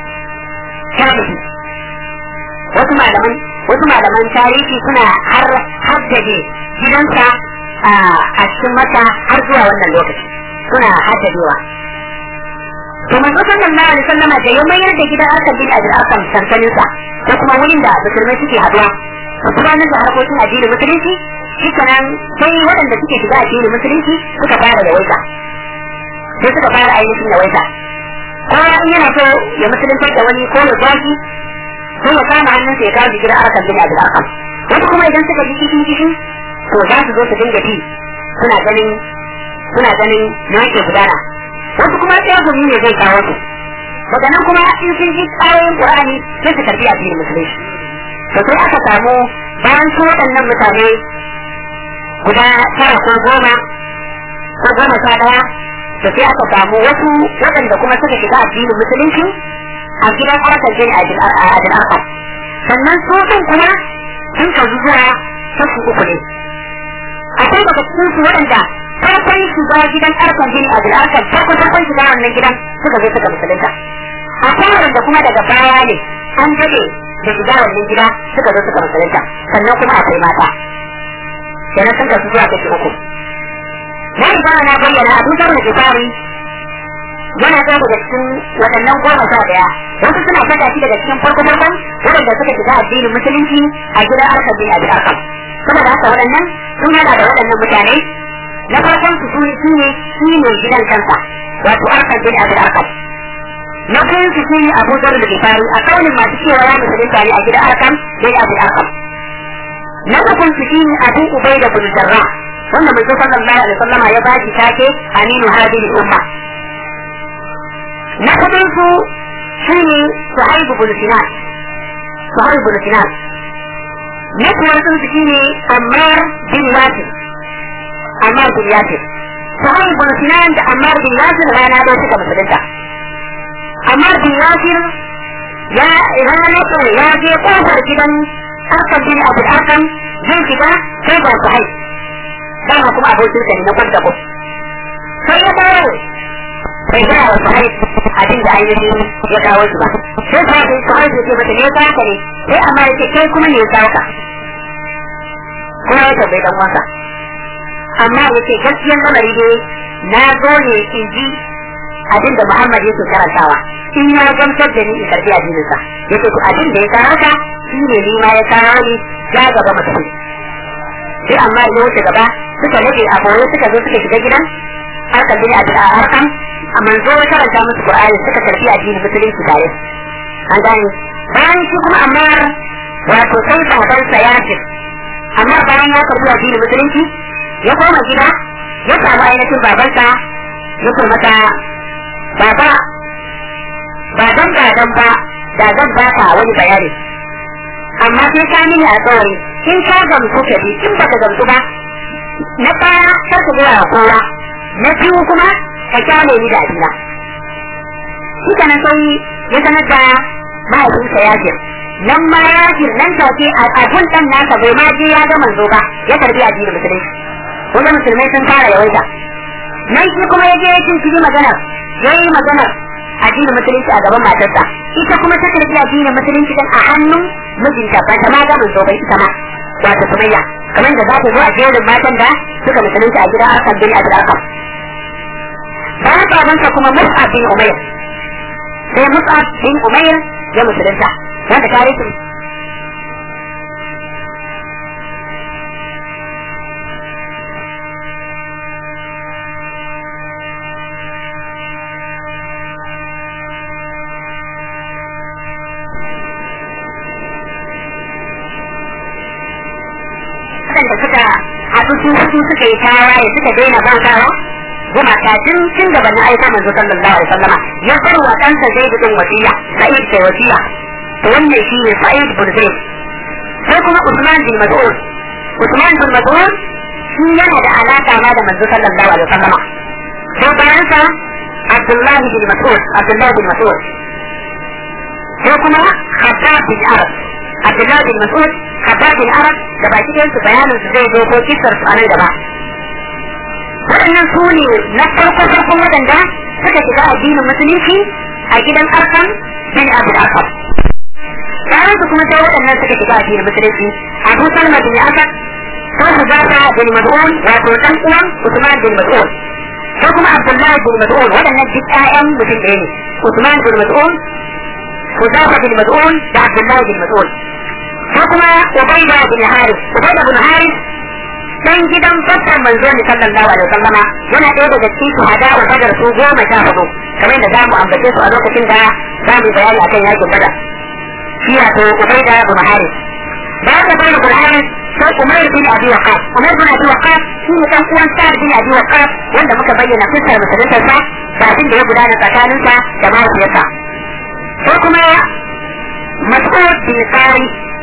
wasu malaman wasu malaman tarihi suna har haddade gidansa a cikin mata har zuwa wannan lokaci suna haddadewa to manzo sallallahu alaihi wasallama da ya mayar da gidan Asad bin Abi Akam sansanin sa da kuma wurin da musulmai suke haduwa su gudanar da harkokin addinin musulunci shi kanan sai waɗanda suke shiga addinin musulunci suka fara da waita sai suka fara ainihin da waita kowa in yana so ya musuluntar da wani ko ya zaki sai ya kama hannunsa ya kawo jikin arkan bin Abi Akam wasu kuma idan suka ji kishin kishin to za su zo su dinga bi suna ganin suna ganin na yake gudana wasu kuma sai gumi ne zai kawo su daga nan kuma in sun ji tsarin qur'ani sai su karbi addinin musulunci to sai aka samu bayan su waɗannan mutane guda tara ko goma ko goma sha ɗaya to sai aka samu wasu waɗanda kuma suka shiga addinin musulunci a gidan harkar jini a adil arkam sannan su ɗin kuma sun kazu zuwa kashi uku ne akwai daga cikin su waɗanda farkon shiga gidan arkam jini a adil arkam farkon farkon shiga wannan gidan suka zo suka musulunta akwai waɗanda kuma daga baya ne an daɗe da shiga wannan gida suka zo suka musulunta sannan kuma akwai mata kenan sun kasu zuwa kashi uku na riga na bayyana abu zar da gifari yana ɗaya daga cikin waɗannan goma sha ɗaya wasu suna saka shi daga cikin farko farkon waɗanda suka shiga addinin musulunci a gidan arkam bin abi arkam kuma da haka waɗannan sun hada da waɗannan mutane na farkon su shi ne shi ne gidan kansa wato arkam bin abi arkam na biyun su shi ne abu zar da gifari a kaunin masu cewa ya musulunta ne a gidan arkam bin abi arkam na ukun su shi ne abu ubai da bin jarrah wanda mai sallallahu alaihi wasallama ya ba shi take aminu hadhihi umma na kudin su shine suhaibu bin sinan suhaibu bin sinan na kuwar sun su shine ammar bin yasir ammar bin yasir suhaibu bin sinan da ammar bin yasir rana da suka musulunta ammar bin yasir ya rana ko ya je kofar gidan arkam bin abu arkam zai shiga sai ba suhaibu dama kuma abokin sa ne na kwanta ko sai ya dawo bai gaya wa sahai abin da ainihin ya kawo shi ba sai ta ce sahai ce mata ne ya kawo ka ne sai amma ya ce kai kuma ne ya kawo ka kuma ya tabbai dan wasa amma ya ce gaskiyan lamari dai na zo ne in ji abin da Muhammad yake karantawa in ya gamsar da ni in karbi addininsa ya ce to abin da ya kawo ka shi ne ni ma ya kawo ni ja gaba mutum sai amma ya wuce gaba suka rage a boye suka zo suka shiga gidan harkar bin abin a harkan a manzo ya karanta musu qur'ani suka karbi addinin musulunci tare an gane bayan shi kuma amma wato sai baban sa ya ce amma bayan ya karbi addinin musulunci ya koma gida ya samu ainihin babansa ya ce mata baba ba dan ba dan ba da zan baka wani bayani amma sai ka mini alƙawari in ka gamsu ka bi in baka gamsu ba na ɗaya kar ka gaya wa kowa na biyu kuma ka kyale ni da abina shi kana sai ya sanar da mahaifinsa yajir nan ma yajir nan take a abun ɗan nasa bai ma je ya ga manzo ba ya karbi addinin musulunci wanda musulmai sun fara yawaita nan shi kuma ya je ya cinciki maganar ya yi maganar addinin musulunci a gaban matarsa ita kuma ta karbi addinin musulunci din a hannun mijinta ba ta ma ga manzo bai ita ma wato sumayya kamar da za ta zo a jerin matan da suka musulunci a gidan akan bin abin akan bayan babansa kuma mus'ab bin umair sai mus'ab bin umair ya musulunta wanda tarihin waɗanda suka haɗu su hudu suka yi tawaye suka daina bautawa gumaka tun tun gaban na aika manzo sallallahu alaihi wasallama ya bar wa ɗansa zai bin wasiya sa'id kai wasiya to wannan shi ne sa'id bin zaid sai kuma usman bin mas'ud usman bin mas'ud shi yana da alaka ma da manzo sallallahu alaihi wasallama sai bayan sa abdullahi bin mas'ud abdullahi bin mas'ud sai kuma khabbab bin arab abdullahi bin mas'ud khabbab bin arab da baki ɗayan su bayanin su zai zo ko kisar su a nan gaba waɗannan su ne na farko farkon waɗanda suka shiga addinin musulunci a gidan arkan bin abu da akam bayan su kuma sai waɗannan suka shiga addinin musulunci abu salma bin asad ko huzata bin mas'ud wato dan uwan usman bin mas'ud ko kuma abdullahi bin mas'ud waɗannan duk ƴaƴan mutum ɗaya ne usman bin mas'ud huzata bin mas'ud da abdullahi bin mas'ud ko kuma ubaida bin haris ubaida bin haris dan gidan babban manzo ne sallallahu alaihi wasallam yana ɗaya daga cikin shuhada wa badar su goma sha hudu kamar da zamu ambace su a lokacin da zamu bayani akan yakin badar shi wato ubaida bin haris bayan da bayan bin haris sai umar bin abi waqas umar bin abi waqas shi ne dan uwan sa'ad bin abi waqas wanda muka bayyana fitar musulunta sa kafin da ya gudana tsakaninsa da mahaifiyarsa sai kuma mas'ud bin sari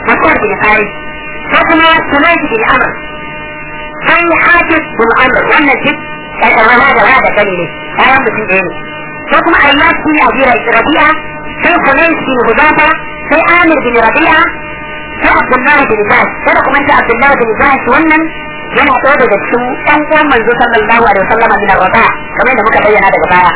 مسعود بن خالد فكما سميت بن عمرو sai hafiz bin amr wannan duk karkarwa da wada kane ne kayan mutum ɗaya ne sai kuma ayyas bin abira rabi'a sai hunais bin hudafa sai amir bin rabi'a sai abdullahi bin zahid kada kuma ta abdullahi bin zahid wannan yana ɗaya daga cikin ɗan uwan manzo sallallahu alaihi wasallam min ar-rada kamar da muka bayyana daga baya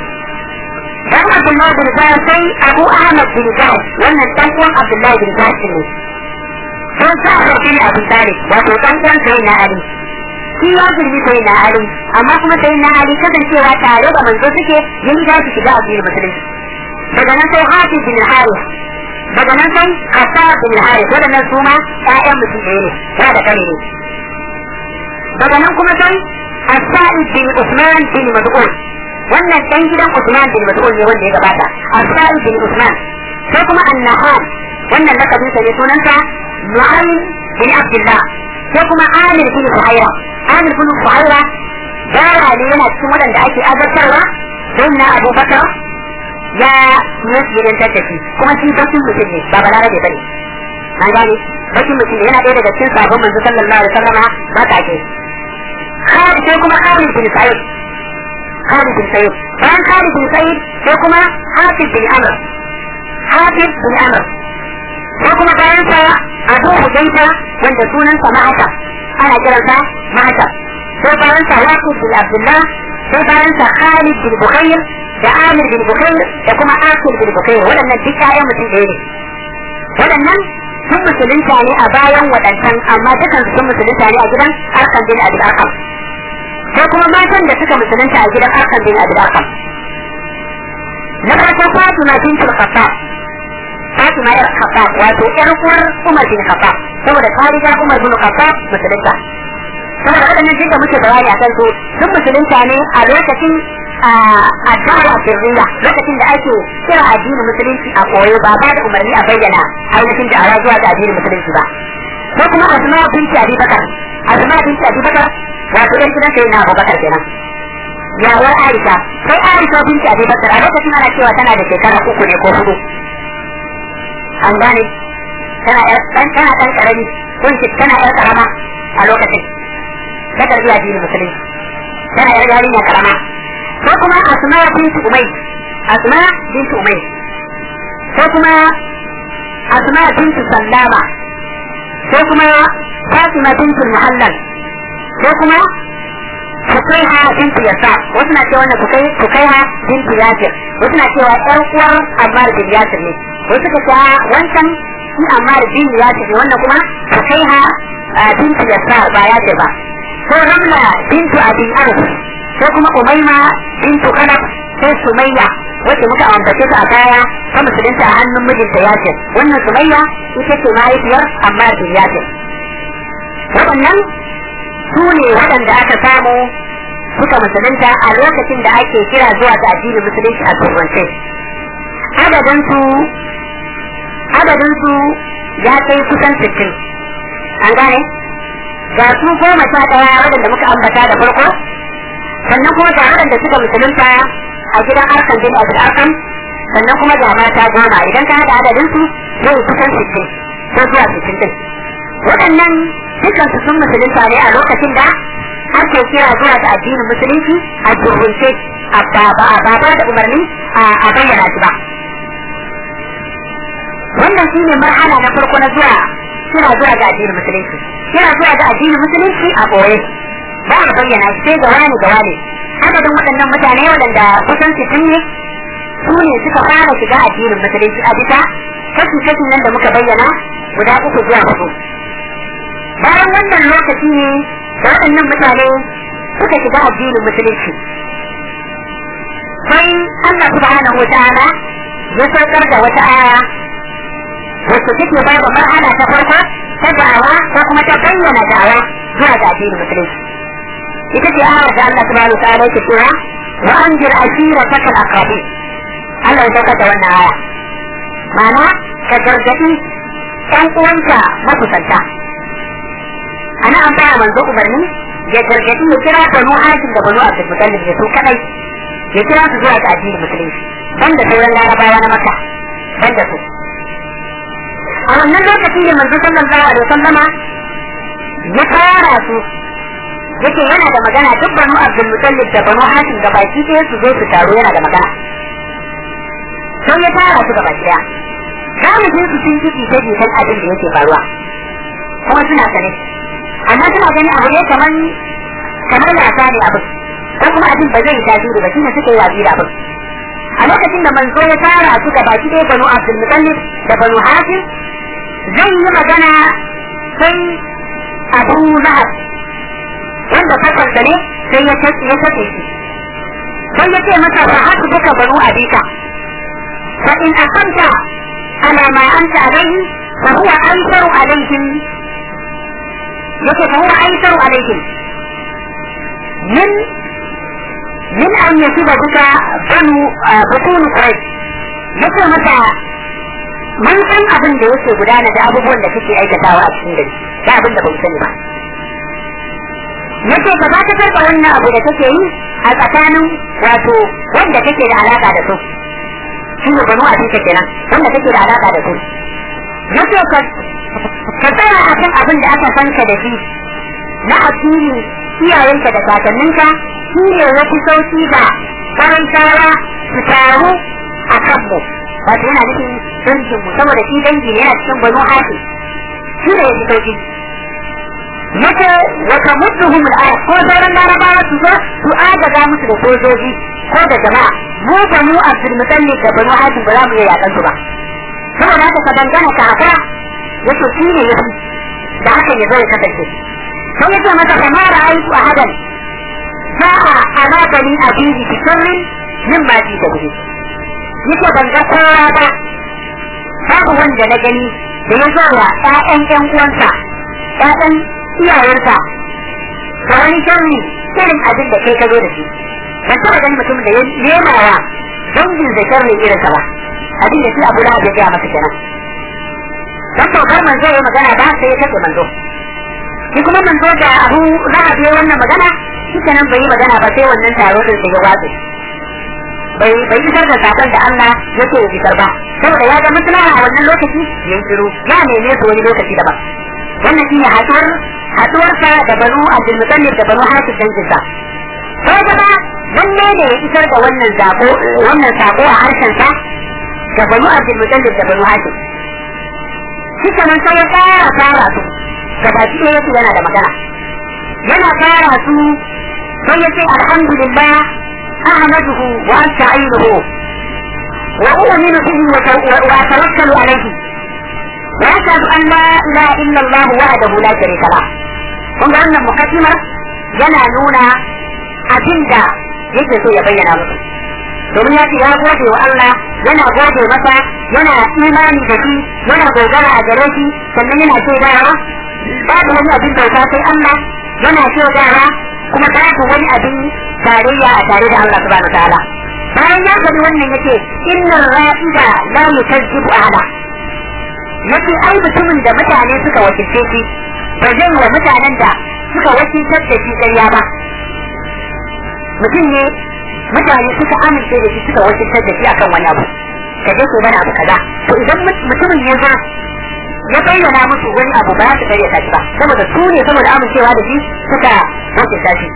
dan abdullahi bin zahid sai abu ahmad bin zahid wannan ɗan uwan abdullahi bin zahid ne sun sa bin abu talib wato ɗan uwan sai na ali shi ya girbi sai na ali amma kuma sai na ali kasancewa tare da manzo suke yin za su shiga addinin musulunci daga nan sai hafiz bin harith daga nan sai kasa bin harith waɗannan su ma ƴaƴan mutum ɗaya ne ya da kane ne daga nan kuma sai asa'id bin usman bin mas'ud wannan dan gidan usman bin mas'ud ne wanda ya gabata asa'id bin usman sai kuma annahan wannan lakabin sa ne sunansa nu'aym bin abdullah sai kuma amir bin suhaira amir bin suhaira yara ne yana cikin waɗanda ake azabtarwa sai na abubakar ya yasirantar da shi kuma shi bakin mutum ne ba balarabe bane an gane bakin mutum ne yana ɗaya daga cikin sabon manzo sallallahu alaihi wasallama matake Khalid sai kuma Khalid bin Sa'id Khalid bin Sa'id bayan Khalid bin Sa'id sai kuma Hafiz bin Amr Hafiz bin Amr sai kuma bayan sa Abu Hudayfa wanda sunansa Ma'ata ana kiransa Ma'ata sai bayan sa Waqid bin Abdullah sai bayan sa Khalid bin Bukhair da Amir bin Bukhair da kuma Akil bin Bukhair waɗannan duk ƴaƴan mutum ɗaya ne waɗannan sun musulunta ne a bayan waɗancan amma dukan sun musulunta ne a gidan Arkan bin Abi Arkam sai kuma matan da suka musulunta a gidan Arkan bin Abi Arkam na farko Fatima bintul Khattab Fatima yar Khattab wato ƴar uwar Umar bin Khattab saboda ta riga Umar bin Khattab musulunta saboda waɗannan duk da muke bayani a kan su sun musulunta ne a lokacin a dawa sirriya lokacin da ake kira addinin musulunci a koyo ba ba da umarni a bayyana ainihin da ara zuwa ga addinin musulunci ba ko kuma asma binti abi bakar asma binti abi bakar wato ɗan gidan sai na abubakar kenan yawar aisha sai aisha binti abi bakar a lokacin ana cewa tana da shekara uku ne ko hudu an gane tana ɗan tana ɗan ƙarami ko tana ƴar ƙarama a lokacin ta karbi addinin musulunci tana ƴar yarinya ƙarama ko kuma asma bintu umay asma bintu umay ko kuma asma bintu sallama ko kuma fatima bintu muhallal ko kuma Fukaiha bintu Yasa wasu na cewa wannan Fukai Fukaiha bintu Yasir wasu na cewa ƴar uwar Ammar bin Yasir ne wasu ka ce wancan shi Ammar bin Yasir ne wannan kuma Fukaiha bintu Yasa ba Yasir ba ko Ramla bintu Abi Arf ko kuma Umayma bintu Khalaf sai Sumayya wacce muka ambace ta a baya ta musulunta a hannun mijinta Yasir wannan Sumayya ita ce mahaifiyar Ammar bin Yasir waɗannan su ne waɗanda aka samu suka musulunta a lokacin da ake kira zuwa ga addinin musulunci a turance adadinsu adadinsu ya kai kusan sittin an gane ga su goma sha ɗaya waɗanda muka ambata da farko sannan kuma ga waɗanda suka musulunta a gidan arkan bin abul arkam sannan kuma ga mata goma idan ka haɗa adadinsu zai kusan sittin ko zuwa sittin din waɗannan dukansu sun musulunta ne a lokacin da ake kira zuwa ga addinin musulunci a turunce a ba ba da umarni a bayyana shi ba wannan shi ne marhala na farko na zuwa kira zuwa ga addinin musulunci kira zuwa ga addinin musulunci a ɓoye ba a bayyana shi sai ga wani ga wani adadin waɗannan mutane waɗanda kusan sittin ne su ne suka fara shiga addinin musulunci a bisa kashi kashin nan da muka bayyana guda uku zuwa hudu bayan wannan lokaci ne da waɗannan mutane suka shiga addinin musulunci sai Allah subhanahu wa ta'ala ya saukar da wata aya wacce take bai wa marhala ta farko ta da'awa ko kuma ta bayyana da'awa zuwa ga addinin musulunci ita ce ayar da Allah subhanahu wa ta'ala yake cewa wa anjir ashirataka al-aqrabin Allah ya saukar da wannan aya ma'ana ka gargaɗi ɗan uwanka makusanta ana an baya manzo umarni ya gargadi ya kira banu hashim da banu abdul mutallib ya su kadai ya kira su zuwa ga addinin musulunci banda sauran larabawa na makka banda su a wannan lokaci ne manzo sallallahu alaihi wasallama ya fara su yake yana da magana duk banu abdul mutallib da banu hashim da baki ɗaya su zo su taro yana da magana sai ya tara su gaba ɗaya za mu je su sun jiki ta jikin abin da yake faruwa kuma suna sane amma suna gani abu ne kamar kamar wasa ne abin ko kuma abin ba zai tasiri ba shine suka yi watsi da abin a lokacin da manzo ya tara su gaba ɗaya banu abdul mutallib da banu hashim zai yi magana sai abu lahab wanda fasalta ne sai ya tace ya tace shi sai ya ce masa fa haka duka banu abika fa in aqamta ala ma anta alayhi fa huwa aysaru alayhim yake fa huwa aysaru alayhim min min an yasiba duka banu butun quraish yake masa mun san abin da yake gudana da abubuwan da kake aikatawa a cikin gari da abin da bai sani ba yace ka za ta karɓa wannan abu da kake yi a tsakanin wato wanda kake da alaka da su shi ne banu abin ka kenan wanda kake da alaka da su yace ka ka tsaya a kan abin da aka san ka da shi na addini iyayenka da kakanninka shi ne wasu sauki da karantawa su taru a kanmu wato yana nufin dangin mu saboda shi dangi ne yana cikin banu hafi shi ne ya fi sauki yake wata mudduhum al ko sauran larabawa su zo su agaza musu da sojoji ko da jama'a mu banu abdul mutallib da banu hafi ba za mu iya yakan su ba saboda haka ka dangana ka haka yake shi ne yafi da hakan ya zo ya kasance sai yake masa kamar ra'ayi a hadan sa'a ala bani abihi bi sirrin mimma ji da bihi yake ban ga kowa ba babu wanda na gani da ya zo wa ƴaƴan ƴan uwansa ƴaƴan iyayensa da wani sharri irin abin da kai ka zo da shi ban taɓa ganin mutum da ya nema wa dangin da sharri irin sa ba abin da shi abu da ya gaya masa kenan dan saukar manzo ya magana ba sai ya kace manzo shi kuma manzo da abu lahab ya wannan magana shi kenan bai yi magana ba sai wannan taro din sai ya watsa bai bai isar da sakon da Allah yake ya isar ba saboda ya ga maslaha a wannan lokaci ya shiru ya neme su wani lokaci daban wannan shine haduwar haduwarsa da banu Abdul Muttalib da banu Hafiz dangin sa sai gaba lalle ne ya isar da wannan sako wannan sako a harshen sa ga banu Abdul Muttalib da banu Hafiz shi kenan sai ya fara fara su gabaki ɗaya yake yana da magana yana fara su sai ya ce alhamdulillah أحمده وأستعينه وأؤمن به وأتوكل عليه وأشهد أن لا إله إلا الله وحده لا شريك له kun ga wannan mukaddimar yana nuna abin da yake so ya bayyana musu domin ya ce ya gode wa Allah yana gode masa yana imani da shi yana dogara a gare shi sannan yana shaidawa babu wani abin bauta sai Allah yana shaidawa kuma babu wani abin tarayya a tare da Allah subhanahu ta'ala bayan ya faɗi wannan yake inna ra'ida la yukazzibu ahada yake ai mutumin da mutane suka wakilce shi ba zai wa mutanen da suka wakiltar da shi ƙarya ba mutum ne mutane suka amince da shi suka wakiltar da shi akan wani abu ka je ko mana abu kaza to idan mutumin ya zo ya bayyana musu wani abu ba za su karyata shi ba saboda su ne saboda amincewa da shi suka wakilta shi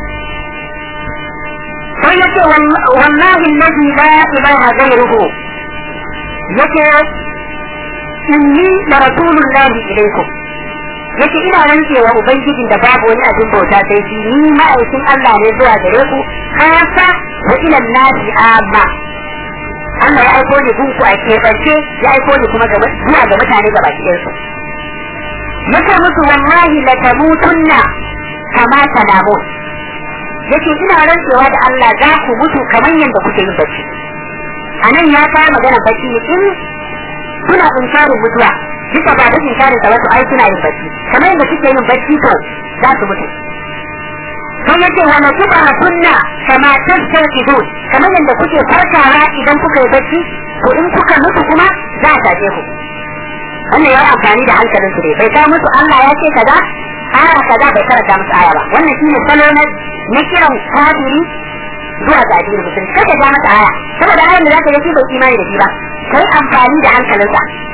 sai yake wallahi alladhi la ilaha ghayruhu yake inni la rasulullahi ilaykum yake ina rantsewa ubangijin da babu wani abin bauta sai shi ni ma'aikin Allah ne zuwa gare ku kasa wa ila nasi amma Allah ya aiko ni gunku a keɓance ya aiko ni kuma zuwa ga mutane gaba ɗayansu yake musu wallahi la tamutunna kama tanamun yake ina rantsewa da Allah za ku mutu kamar yadda kuke yin bacci a nan ya kawo magana bacci in suna inkarin mutuwa duka ba da inkarin sa wasu ai suna yin bacci kamar yadda kuke yin bacci to za su mutu sai yace wa na tuba kunna kama tastakidun kamar yadda kuke farkawa idan kuka yi bacci to in kuka mutu kuma za a tace ku wannan ya amfani da hankalin su ne bai kawo musu Allah ya ce kaza aya kaza bai karanta musu aya ba wannan shine salo na na kiran kafiri zuwa ga addinin musulmi kada ja masa aya saboda ayan da zaka yi shi bai imani da shi ba kai amfani da hankalinsa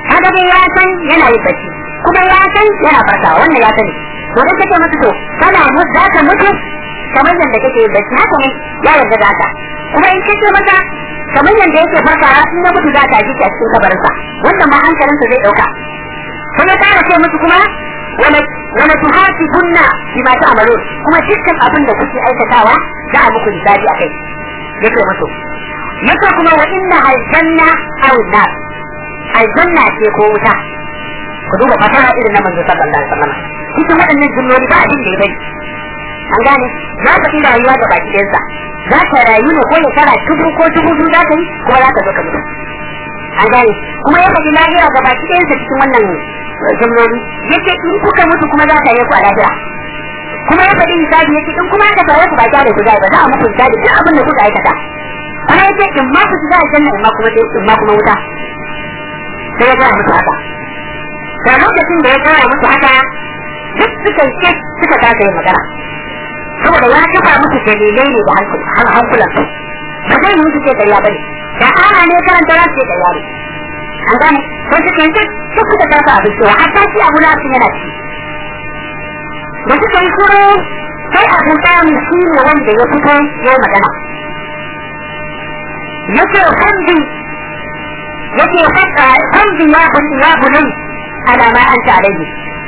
kaga dai ya san yana yin bacci kuma ya san yana farkawa wannan ya sani to dan kace masa to kana mutu za ka mutu kamar yadda kake yin bacci haka ne ya yarda da haka kuma in kace masa kamar yadda yake farkawa in ya mutu za ka ji a cikin kabarinsa wannan ma hankalinsa zai dauka sai ya kara ce musu kuma wala wala tuhasibunna bima ta'malun kuma dukkan abin da kuke aikatawa za a muku hisabi akai yake musu yake kuma wa inna aljanna aw nar aljanna ce ko wuta ku duba fasara irin na manzo sallallahu alaihi wasallam cikin waɗannan jumloli ba abin da ya bari an gane za ka yi rayuwa da baki ɗansa za ka rayu ne ko shekara dubu ko dubu biyu za ka yi kuma za ka zo ka mutu an gane kuma ya faɗi lahira ga baki ɗayansa cikin wannan jumloli yake in kuka mutu kuma za ka yi ku a lahira kuma ya faɗi hisabi yake in kuma aka tare ku ba kyale ku zai ba za a muku hisabi duk abin da kuka aikata kuma yake in ma ku shiga aljanna in ma kuma in ma kuma wuta sai ya gaya musu haka da lokacin da ya gaya musu haka duk suka ce suka kasa yin magana saboda ya kafa musu dalilai ne da hankulan su ba zai yi su ce ƙarya ba ne da ana ne karanta za su ce ƙarya ne an gane ko su kanta duk suka kasa abin cewa hatta shi abu na su yana ci da suka yi kuro sai abu ɗamin shi ne wanda ya fito ya magana yake hamdi yake fata hamdi ya bunni ya bunai ala ma anta alayhi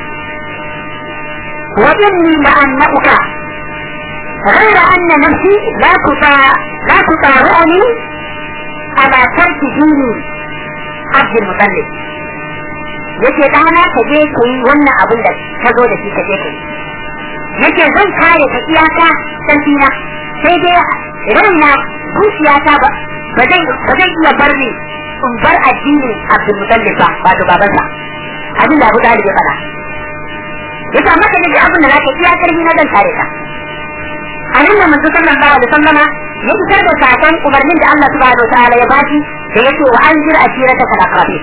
wa inni la annaka غير أن نفسي لا تطاع لا تطاوعني على ترك ديني عبد المطلب yake ɗana ka je ka yi wannan abin da ka zo da shi ka je ka yi yake zan kare ka iyaka sarfina sai dai raina zuciyata ba ba zai iya bar ni in bar addinin abdul mutallib ba wato babansa abin da abu da ya faɗa yake amma ka ji abin da zaka iya karfi na zan kare ka a nan da manzo sallallahu alaihi wasallama ya fitar da sakon umarnin da Allah subhanahu wa ta'ala ya bashi da yake wa anzir asirata kal aqrabin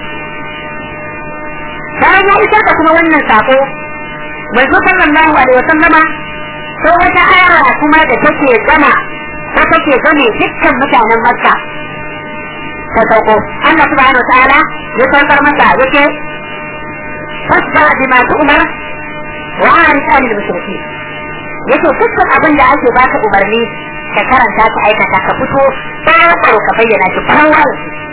bayan ya isar da kuma wannan sako manzo sallallahu alaihi wasallama sai wata aya kuma da take gama ta take game dukkan mutanen makka ta sauko Allah subhanahu wa ta'ala ya saukar masa yake fasda bima tu'mar wa arid anil mushrikeen yake dukkan abin da ake baka umarni ka karanta ka aikata ka fito tsaro ka bayyana shi kawai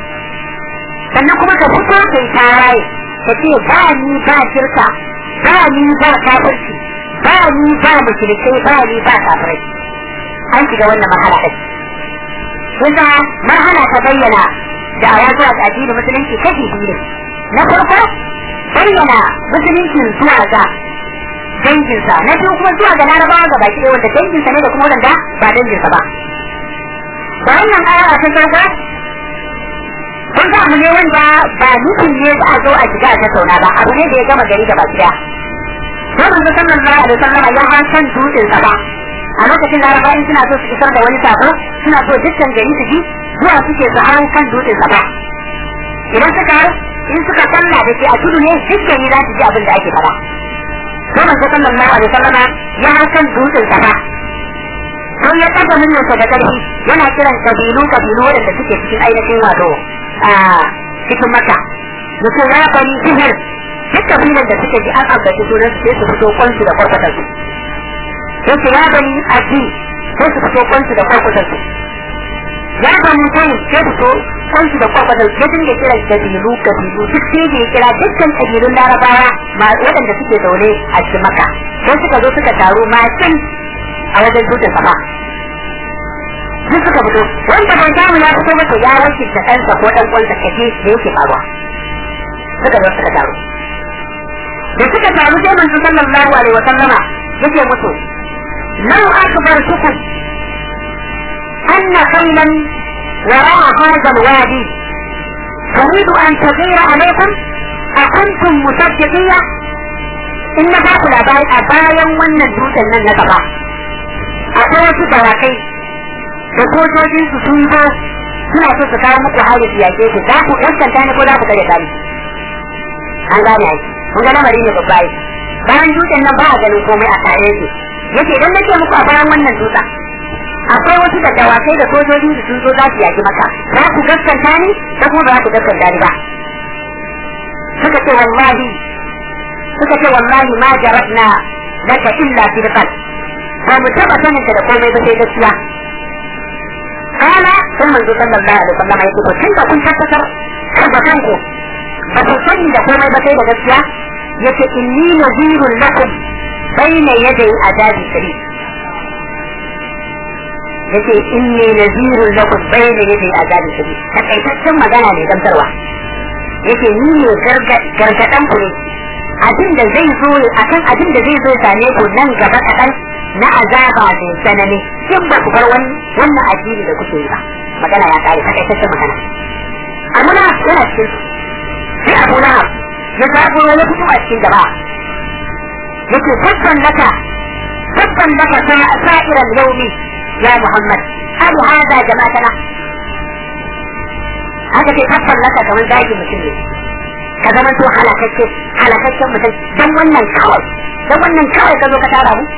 sannan kuma ka fito kai tawaye ka ce ba ni ba shirka ba ni ba kafirci ba ni ba mushrikai ba ni ba kafirai an shiga wannan marhala ɗin kusa marhala ta bayyana da a wasu a addinin musulunci kashi biyu na farko bayyana musuluncin zuwa ga danginsa na biyu kuma zuwa ga larabawa ga baki ɗaya wanda danginsa ne da kuma wanda ba danginsa ba da wannan aya ta sauka kun ga abu ne wanda ba nufin ne za a zo a shiga a tattauna ba abu ne da ya gama gari da baki ɗaya sai manzo sallallahu alaihi wasallam ya han san dutsen sa ba a lokacin larabawa in suna so su isar da wani sako suna so dukkan gari su ji zuwa suke su hau kan dutsen sa ba idan suka in suka kalla da ke a tudu ne dukkan za su ji abin da ake faɗa sai manzo sallallahu alaihi wasallam ya hakan dutsen safa sai ya kafa muryarsa da karfi yana kiran kabilu kabilu wadanda suke cikin ainihin wato a cikin maka mutum ya bani sihir duk kabilan da suke ji an ambaci sunan sai su fito kwansu da kwarkwatar su sai su ya bani aji sai su fito kwansu da kwarkwatar su ya bani sai sai su fito kwansu da kwarkwatar su ya dinga kiran kabilu kabilu duk sai da ya kira dukkan kabilun larabawa waɗanda suke zaune a cikin maka sai suka zo suka taru macin a wajen dutsen sama duk suka fito wanda bai samu ya fito masa ya wanke da ɗansa ko ɗan ƙwansa kaje da yake faruwa suka zo suka taru da suka taru sai manzo sallallahu alaihi wa sallama yake musu lau akbar sukum anna khaylan wara'a hadha alwadi تريد أن تغير عليكم أكنتم مصدقية إن باكو labari a bayan wannan dutsen nan na gaba akwai wasu dawakai da sojojin su sun zo suna so su kawo muku hari su yake ku za ku gaskanta ne ko za ku kare kare an gane ai kun ga lamari ne babba bayan dutsen nan ba a ganin komai a tare yake yake idan nake muku a bayan wannan dutsen akwai wasu da dawakai da sojojin su sun zo za su yaki maka za ku gaskanta ni ko kuma ba za ku gaskanta ni ba suka ce wallahi suka ce wallahi ma jarabna laka illa sidqan ba mu taba sanin da komai ba sai gaskiya kana sai manzo sallallahu alaihi wasallam ya ce tun da kun tabbatar da kanku ba ku sani da komai ba sai da gaskiya yace inni nazirun lakum bayna yaday adabi shari yace inni nazirun lakum bayna yaday adabi shari takaitaccen magana ne gamsarwa yace ni ne gargadan ku ne abin da zai zo akan abin da zai zo same ku nan gaba kaɗan na azaba mai tsanani in ba ku bar wannan addini da kuke yi ba magana ya kare takaitaccen magana abu na yana cikin sai abu na ya zago ya fito a cikin gaba yake tabban laka tabban laka sa'iran yaumi ya muhammad hal hada jama'atana haka ce tabban laka kamar zagi mutum ne ka zama to halakacce halakaccen mutum don wannan kawai don wannan kawai ka zo ka tara mu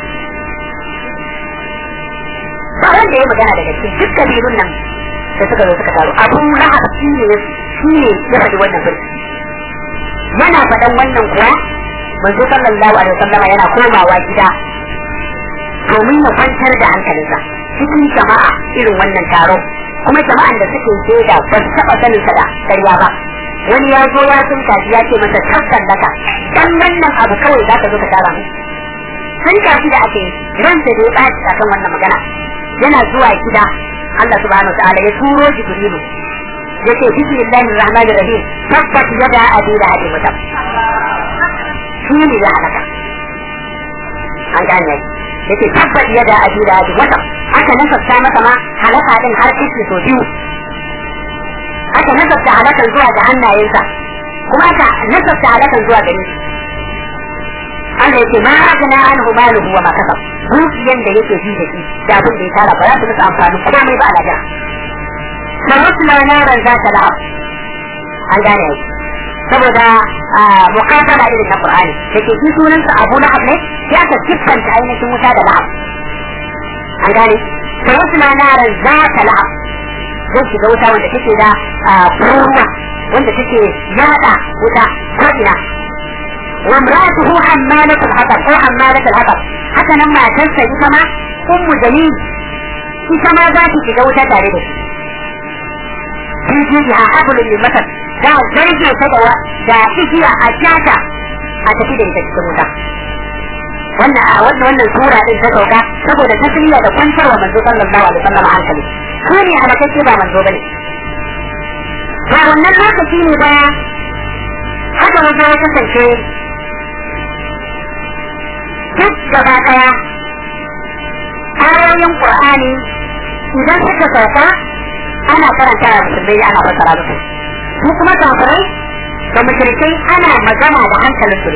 ba wanda ya magana daga cikin duk kabilun nan da suka zo suka taru abu lahab shi ne shi ne ya faɗi wannan birki yana faɗan wannan kuwa manzo sallallahu alaihi wasallama yana komawa gida domin ya kwantar da hankalinsa cikin jama'a irin wannan taro kuma jama'an da suke shaida ba su taɓa sanin sa da ƙarya ba wani ya zo ya sun kaji ya ce masa tabban daka dan wannan abu kawai za ka zo ka tara mu sun kaji da ake ran da ya ɓaci akan wannan magana yana zuwa gida Allah subhanahu wa ta'ala ya turo Jibrilu yace bismillahir rahmanir rahim tabbat yada abi da hadi mutab shi ne ya halaka an gane yace tabbat yada abi da hadi mutab aka nasarta masa ma halaka din har kishi so biyu aka nasarta halakan zuwa ga hannayensa kuma aka nasarta halakan zuwa gare shi Allah yake ma agana anhu maluhu wa ma kasab dukiyan da yake ji da shi da abin da ya tara ba za su masa amfani komai ba a lafiya فمثل نارا ذات لهب an gane yau saboda mukataba irin na Qur'ani dake shi sunansa Abu Lahab ne sai aka siffanta ainihin wuta da Lahab an gane sai wasu na naran za ta Lahab zai shiga wuta wanda take da ruwa wanda take yada wuta ko ina wa imratuhu hammalatul hatab ko hammalatul hatab haka nan matarsa ita ma ummu jalil ita ma za ta shiga wuta tare da shi في جيدها حبل للمثل da zarge ta da da igiya a jata a tafi da ita cikin wuta wannan a wannan wannan sura din ta sauka saboda tasliya da kwantarwa manzo sallallahu alaihi wasallam hankali ko ne a makake ba manzo bane ba wannan lokaci ne ba haka wajen ya kasance duk gaba daya ayoyin qur'ani idan suka sauka ana karanta wa musulmai ana fassara musu su kuma kafirai da mushrikai ana magana da hankalin su ne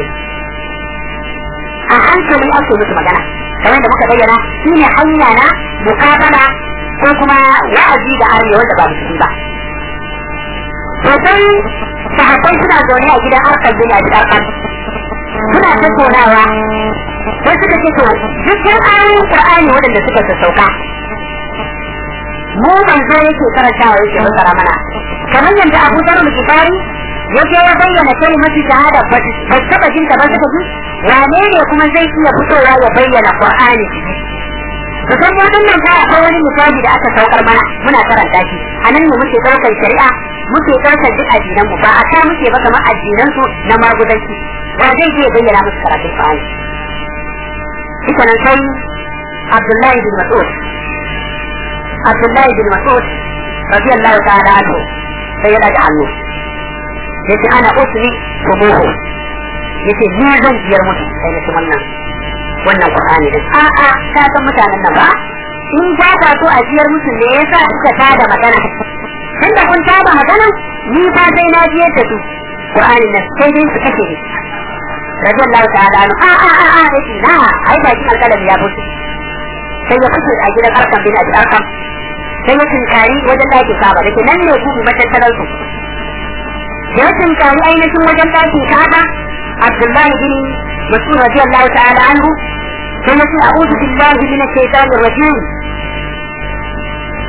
a hankali ake musu magana kamar da muka bayyana shi ne hanya na mukabala ko kuma wa'azi da arme wanda ba musulmi ba sosai sahabbai suna zaune a gidan arkar bin a gidan arkar suna tattaunawa sai suka ce to dukkan ayoyin qur'ani waɗanda suka sassauka mu manzo yake karantawa yake fassara mana kamar yadda Abu Dharr al-Ghifari yake ya bayyana kalmatu shahada ba ba taba jinta ba suka ji wane ne kuma zai iya fitowa ya bayyana Qur'ani to kan wannan kai akwai wani misali da aka saukar mana muna karanta shi anan ne muke daukar shari'a muke daukar duk addinan mu ba a ta muke ba kamar addinan su na magudanci ba zai iya bayyana musu karatun Qur'ani ita nan sai Abdullahi bin Mas'ud Abdullahi bin Mas'ud radiyallahu ta'ala anhu sai ya daga hannu yace ana usri tumuhu yace ni zan biyar mutu sai na wannan wannan Qur'ani din a a ka san mutanen nan ba in ba ka so a biyar musu ne yasa kuka tada magana tunda kun tada magana ni fa sai na biyar da su Qur'ani nan sai dai su kashe ni radiyallahu ta'ala anhu a a a a yace na ai ba kin alƙalami ya fito sai ya fito a gidan arkam bin abi arkam sai ya tunkari wajen ɗaki kaba da ke nan ne ku matattalar su ya tunkari ainihin wajen ɗakin kaba abdullahi bin mas'ud radiyallahu ta'ala anhu sai ya ce a'udhu billahi minash shaitanir rajim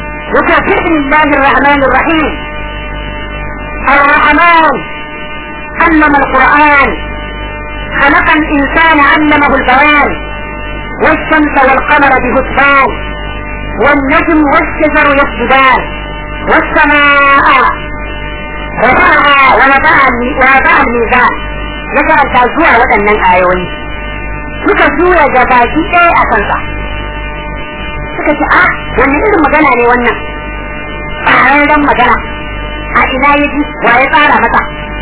وكفر الله الرحمن الرحيم الرحمن علم القرآن خلق الإنسان علمه البيان والشمس والقمر بهتان والنجم والشجر يسجدان والسماء رفعها ووضع ووضع الميزان ذكر التازوع waɗannan ayoyi suka juya gabaki ɗaya a kansa suka ce a wani irin magana ne wannan tsararren magana a ina ya ji wa ya tsara masa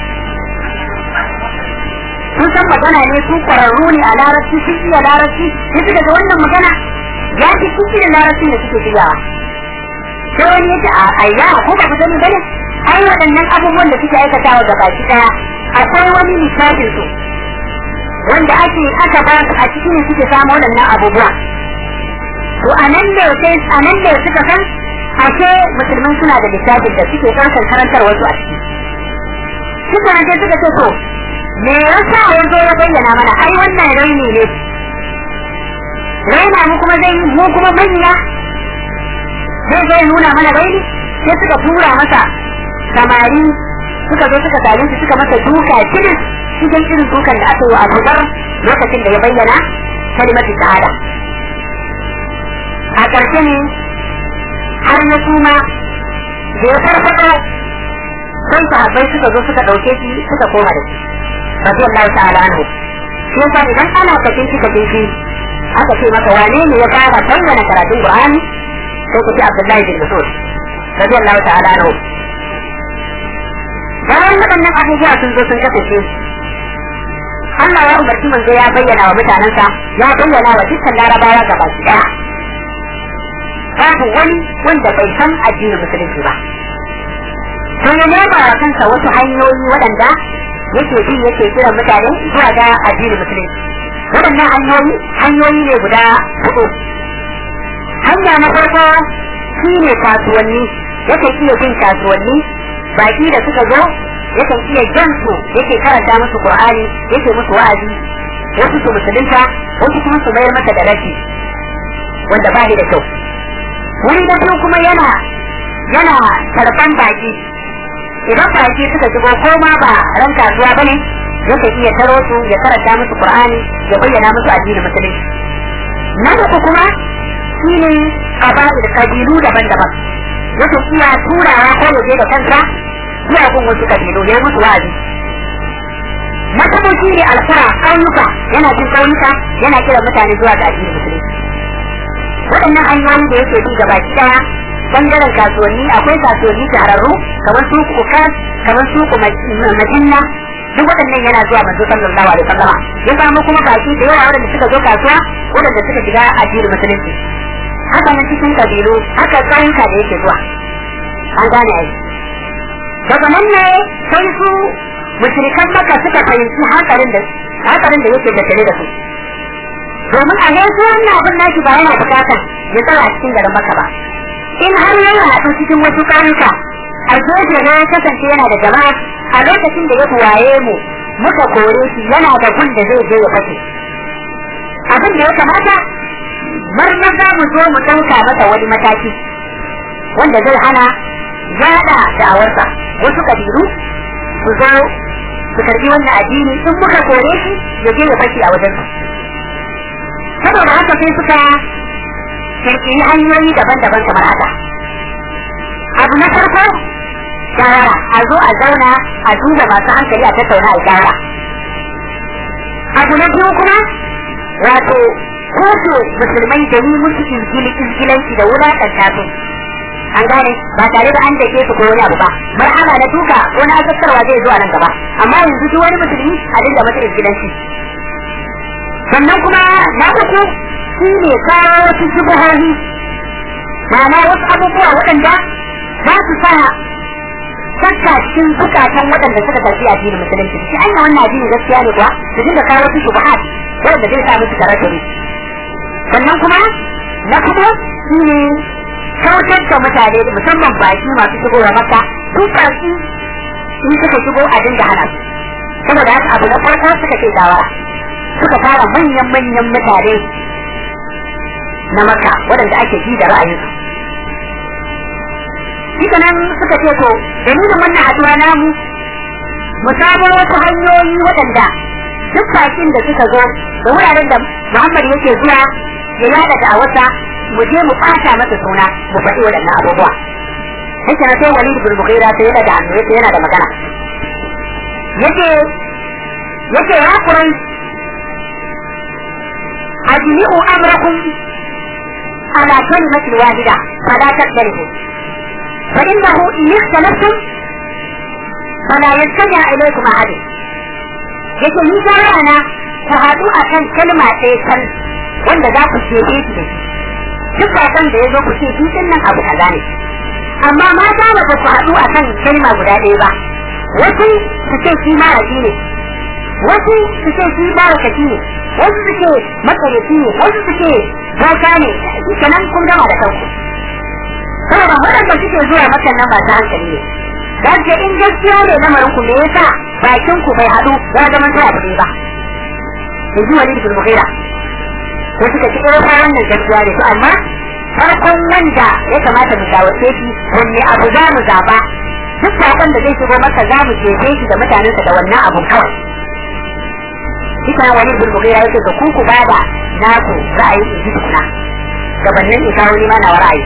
sun san magana ne su kwararru ne a larabci sun iya larabci sai suka ga wannan magana ya fi sun iya larabcin da suke shigawa sai wani ya ce a ayya ko ba ku sani bane ai waɗannan abubuwan da suke aikatawa ga baki ɗaya akwai wani lissafin su wanda ake aka ba su a cikin suke samu waɗannan abubuwa to a nan da sai a nan da suka san ashe musulman suna da lissafin da suke ɗaukar karantar wasu a ciki suka nan sai suka ce to me yasa ya zo ya bayyana mana ai wannan raini ne raina mu kuma zai mu kuma manya zai zai nuna mana raini sai suka tura masa samari suka zo suka same shi suka masa duka kiris cikin irin dukan da aka yi wa Abu Dhar lokacin da ya bayyana kalimatu shahada a ƙarshe ne har ya suma da ya farfaɗo sai sahabbai suka zo suka ɗauke shi suka koma da shi radiyallahu ta'ala anhu shi yasa idan ana kafin shi kafin shi aka ce maka wane ne ya fara bayyana karatun Qur'ani sai ku ce Abdullahi bin Mas'ud radiyallahu ta'ala anhu bayan waɗannan abubuwa sun zo sun kasance Allah ya umarci manzo ya bayyana wa mutanensa ya bayyana wa dukkan larabawa gaba ɗaya babu wani wanda bai san addinin musulunci ba to ya nema wa kansa wasu hanyoyi waɗanda yake bi yake kiran mutane zuwa ga addinin musulunci waɗannan hanyoyi hanyoyi ne guda hudu hanya na farko shi ne kasuwanni yake iya bin kasuwanni baki da suka zo yakan iya jan su yake karanta musu qur'ani yake musu wa'azi wasu su musulunta wasu kuma su mayar masa da rashi wanda ba da kyau wani da biyu kuma yana yana karban baki idan baki suka shigo ko ma ba ran kasuwa bane yakan iya taro su ya karanta musu qur'ani ya bayyana musu addinin musulunci na uku kuma shine qaba'il kabilu daban-daban yakan iya turawa ko yaje da kansa zuwa gun wasu kabilu ya musu wa'azi mataboci ne alfara ƙauyuka yana cin ƙauyuka yana kiran mutane zuwa ga addinin musulunci waɗannan hanyoyi da yake bi gaba ɗaya bangaren kasuwanni akwai kasuwanni shahararru kamar su kukas kamar su majinna duk waɗannan yana zuwa manzo sallallahu alaihi wasallam ya samu kuma baki da yawa waɗanda suka zo kasuwa waɗanda suka shiga addinin musulunci haka nan cikin kabilu haka ƙauyuka da yake zuwa an gane ai daga nan ne sai su mushrikan maka suka fahimci hankalin da hankalin da yake tattare da su domin a yanzu wannan abin naki ba yana bukatar ya tsaya cikin garin maka ba in har yana haɗu cikin wasu ƙauyuka a gefe na kasance yana da jama'a a lokacin da ya waye mu muka kore shi yana da gun da zai je ya fashe abin da ya kamata marmar za mu zo mu ɗauka masa wani mataki wanda zai hana yada da'awarsa wasu kabilu su zo su karbi wannan addini in muka kore shi ya je ya fashi a wajen su saboda haka sai suka kirkiri hanyoyi daban-daban kamar haka abu na farko shawara a zo a zauna a duba masu hankali a tattauna a shawara abu na biyu kuma wato kotu musulmai da yi musu izgilanci da wulaƙanta su an gane ba tare da an dake su ko wani abu ba marhala na duka wani azabtarwa zai zo a nan gaba amma yanzu duk wani musulmi a dinga masa izgilanci sannan kuma na uku shi ne kawo wasu shubuhohi ma'ana wasu abubuwa waɗanda za su sa shakka cikin zukatan waɗanda suka karfi addinin musulunci shi an wannan addini gaskiya ne kuwa su dinga kawo wasu shubuhat wanda zai sa musu karatu sannan kuma na kuma shi ne kautar da mutane musamman baki masu shigowa maka su baki in suka shigo a dinga hana su saboda haka abu na farko suka ce dawa suka fara manyan manyan mutane na maka waɗanda ake ji da ra'ayinsu shi nan suka ce to dalilin wannan haɗuwa namu mu samo wasu hanyoyi waɗanda duk bakin da suka zo da wuraren da Muhammad yake zuwa ya yada da wata mu je mu ɓata masa suna mu faɗi waɗannan abubuwa yake na sai wani ibn Mughira sai yana da hannu yake yana da magana yake yake ya kurai ajmi'u amrakum ala kalimati wahida fala taktalifu fa innahu in ikhtalaftum fala yastami ilaykum ahad yake ni shawara na ku haɗu akan kalma ɗaya kan wanda za ku ce shi da shi duk bakan da ya zo ku ce shi din nan abu kaza ne amma mata ba ku haɗu akan kalma guda ɗaya ba wasu su ce shi maraji ne wasu su ce shi barakaci ne wasu su ce makarici ne wasu su ce bauta ne kenan kun gama da kanku saboda waɗanda suke zuwa makan nan ba ta hankali ne za su in gaskiya ne lamarin ku me yasa bakin ku bai haɗu ya zama ta abu ba in ji wani ibn mughira ko suka ci irin wannan gaskiya ne to amma farkon wanda ya kamata mu shawarce shi wanne abu za mu zaba duk sakon da zai shigo maka za mu jefe shi da mutanensa da wannan abun kawai Ita wani bin mugira yake ga ku ku bada naku ra'ayi in ji tukuna gabanin isa wani ma na ra'ayi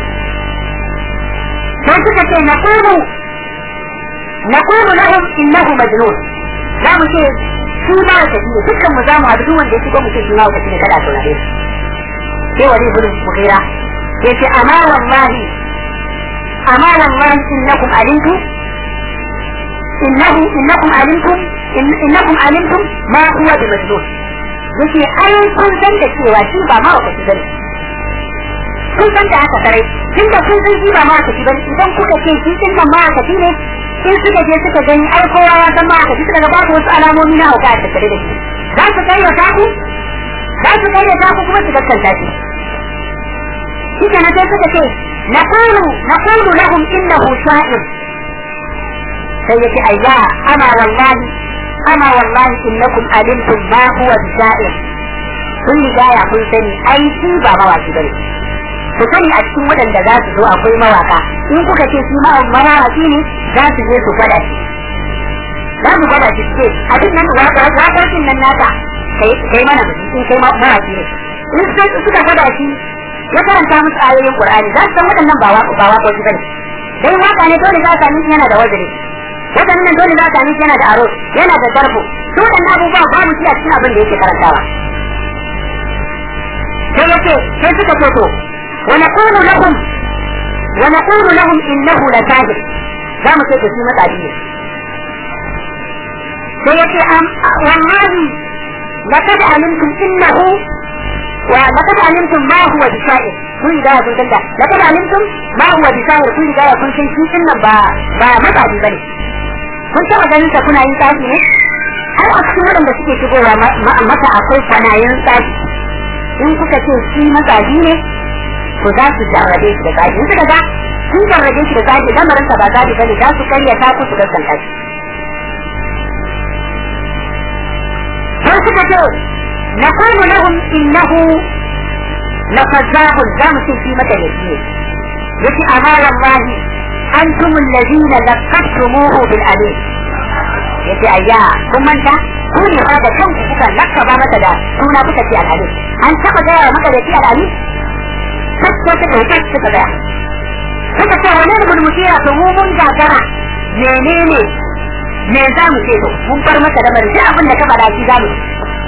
sai suka ce na kulu na kulu lahum innahu majnun za mu ce shi ma wata ne dukkan mu za mu haɗu wanda ya shigo mu ce shi ma wata ne kada a saurare sai wani bin mugira ya ce amma wallahi amma wallahi innakum alimtu إنه إنكم علمتم إن إنكم علمتم ما هو بمجنون yake ai kun san da cewa shi ba ma wata bane kun san da haka sarai tun da kun san shi ba ma wata bane idan kuka ce shi din nan ma wata ne in suka je suka gani ai kowa ya san ma wata suka ga babu wasu alamomi na hauka a tattare da shi za su kai wa taku za su kai wa taku kuma su gaskanta shi shi kenan sai suka ce naqulu naqulu lahum innahu sha'ir sai yace ayya ana wallahi ana wallahi innakum alimtum ma huwa bisair kun riga ya kun sani ai shi ba mawaki bane ku sani a cikin waɗanda za su zo akwai mawaka in kuka ce shi ma mawaki ne za su je su gwada shi za su gwada shi ce abin nan waƙoƙin nan naka kai mana in kai mawaki ne in suka gwada shi ya karanta musu ayoyin Qur'ani za su san waɗannan ba waƙoƙi bane dai waka ne dole za ka sami yana da wajiri waɗannan dole za ka yana da aro yana da zarfo su waɗannan abubuwa babu shi a cikin abin da yake karantawa sai yace sai suka ce to wa naqulu lahum wa naqulu lahum innahu la sahir za mu ce da shi matsafi ne sai yace am wallahi laqad alimtum innahu wa laqad alimtum ma huwa bisair kun da kun tanda laqad alimtum ma huwa bisair kun da kun san shi din nan ba ba matsafi bane kun taɓa ganin ta kuna yin tsafi ne har a cikin waɗanda suke shigowa mata akwai kwanayen tsafi in kuka ce shi matsafi ne to za su jarrabe shi da tsafi in suka ga sun jarrabe shi da tsafi lamarin sa ba tsafi bane za su karya ta ku su gaskanta shi sai suka ce naqulu lahum innahu lafazahun za mu ce shi mata ne yace amma wallahi أنتم الذين لقبتموه بالأمين yace ayya kun manta ku ne fa da kanku kuka lakaba mata da suna kuka ce al'ali an taba gaya maka da ce al'ali sai suka dauke suka gaya suka ce wani ne mun mutiya to mu mun gagara menene me za mu ce to mun bar maka da bari abin da ka faɗa shi za mu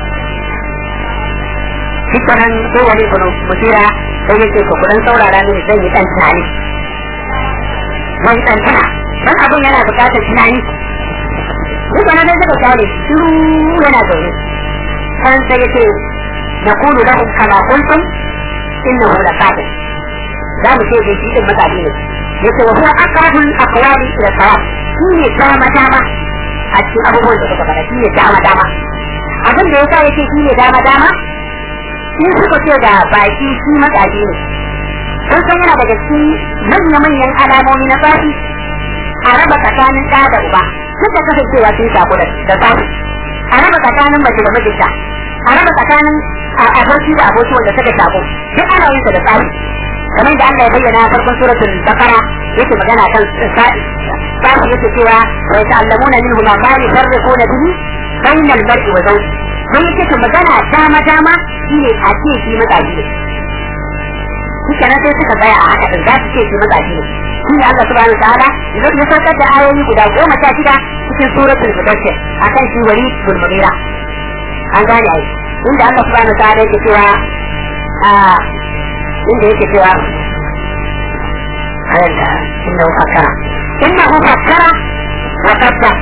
Dukkanin sai wani bunu mutira sai yake ku kudan saurara ne zan yi ɗan tunani mai tsantsana dan abin yana bukatar tunani duk wani da suka kyale shiru yana zaune kan sai yace na kulu lahum kama kuntum innahu la kafir za mu ce da shi din mutane ne yace wa huwa aqrabul aqwali ila sawab shi ne dama dama a cikin abubuwan da suka faɗa shi ne dama dama abin da yasa yake shi ne dama dama in suka ce da baki shi matsaji ne sun san yana daga cikin manya-manyan alamomi na tsafi a raba tsakanin ɗa da uba duk da kasancewa sun sako da tsafi a raba tsakanin mace da mijinta a raba tsakanin aboki da aboki wanda suka sako duk ana yin da tsafi kamar da Allah ya bayyana farkon suratul bakara yake magana kan tsafi su yake cewa wa yata'allamuna minhu ma ma yufarriquna bihi bayna al-mar'i wa zawji sai yake to magana dama dama shine a ce shi magaji ne shi kenan sai suka tsaya a haka din za su ce shi magaji ne shi ne Allah subhanahu wa ta'ala zai ya saukar da ayoyi guda goma sha shida cikin suratul mudaththir akan shi wali bin mughira an gane ai inda Allah subhanahu wa ta'ala yake cewa a inda yake cewa ayanta innahu fakkara innahu fakkara wa qaddar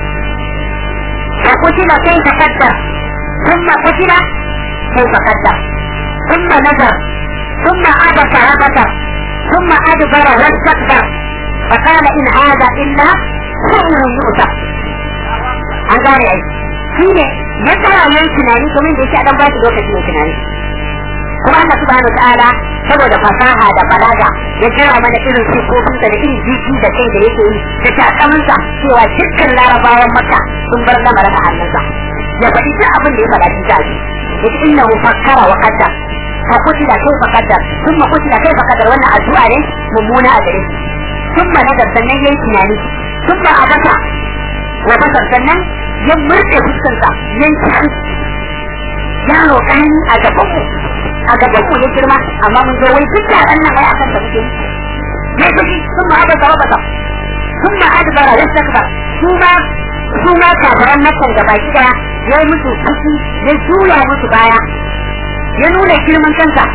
وقتل كيف قدر ثم قتل كيف قدر ثم نظر ثم عبس وبصر ثم ادبر واستكبر فقال ان هذا الا سحر يؤثر an gane ai shi ne ya tsara yin tunani kuma da yake dan ba shi lokaci mai tunani kuma Allah subhanahu ta'ala saboda fasaha da balaga ya kira mana irin sifofin da irin jiki da kai da yake yi da takamansa cewa dukkan larabawan maka sun bar lamarin a hannunsa ya faɗi duk abin da ya faɗa cikin jaji yace innahu fakkara wa qaddar fa kutila kaifa qaddar thumma kutila kaifa qaddar wannan addu'a ne mummuna a gare shi thumma nadar sannan yayi tunani thumma abata wa basar sannan ya murɗe fuskarsa yanki yaro ƙarami a gaban mu a gaban mu ya girma amma mun zo wai duk yaran nan ai akan ta muke ne kuji sun ma abata wa basar sun ma adbara wa istakbar su ma su ma kafaran nakan gaba ki daya ya yi musu fushi ya juya musu baya ya nuna girman kansa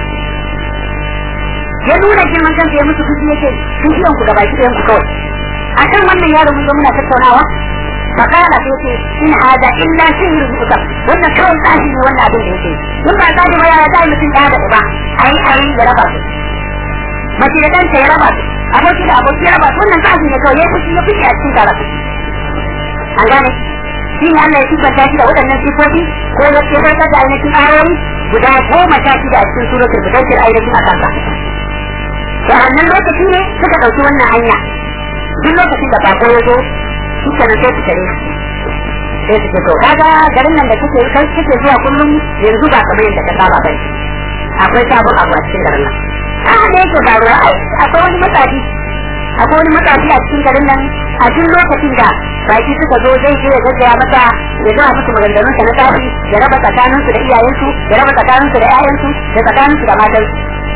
ya nuna girman kansa ya musu fushi yake fushiyan ku gaba ki dayan ku kawai akan wannan yaro mun zo muna tattaunawa فقال سيتي إن هذا إلا سحر يؤثر وإن كون تأتي وإن أبن يتي ثم أتاجي ما يأتي مثل هذا إبا أي أي يربا mace da ɗanta ya raba su aboki da aboki ya raba su wannan tsafi ne kawai ya fushi ya fushi a cikin karatu an gane shi ne Allah ya sifanta shi da waɗannan sifofi ko ya ce da ainihin ayoyi guda goma sha shida a cikin suratul mudaththir ainihin a kansa to a wannan lokaci ne suka ɗauki wannan hanya duk lokacin da bako ya zo shi kenan sai su tare sai su ce to kaga garin nan da kake kai kake zuwa kullum yanzu ba kamar yadda ka saba bane akwai sabon abu a cikin garin nan a da yake faruwa akwai wani matsafi akwai wani matsafi a cikin garin nan a duk lokacin da baki suka zo zai je ya gaggaya masa ya gaya musu maganganun sa na tafi ya raba tsakanin su da iyayensu ya raba tsakanin su da ƴaƴansu da tsakanin su da matansu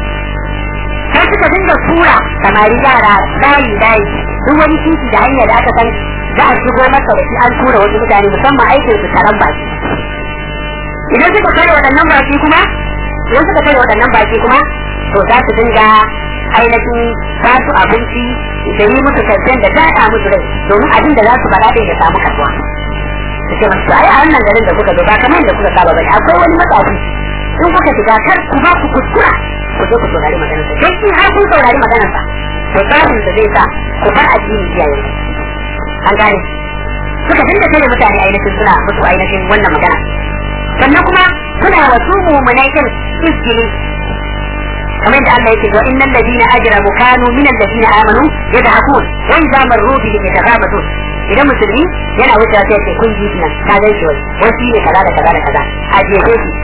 sai suka dinga tura samari yara layi layi duk wani titi da hanyar da aka san za a shigo masa da shi an tura wasu mutane musamman aikin su taron baki idan suka kare waɗannan baki kuma idan suka kare waɗannan baki kuma to za su dinga ainihin ba su abinci da yi musu karshen da daɗa musu rai domin abin da za su faɗa ya samu kasuwa su ce masu ai a wannan garin da kuka zo ba kamar yadda kuka saba bane akwai wani matsafi in kuka shiga kar ku ba ku kuskura ku zo ku saurari maganarsa sai shi har kun saurari maganarsa to tsafin da zai sa ku bar addini iyayen an gane suka dinga tare mutane ainihin suna musu ainihin wannan magana sannan kuma suna wasu mummunai din izgili kamar yadda Allah yake wa innal ladina ajramu kanu min alladina amanu yadhakun wa idza marru bihi yataghabatun idan musulmi yana wuce sai ce kun ji nan ka ga shi wani ne kaza da kaza da kaza a jefe shi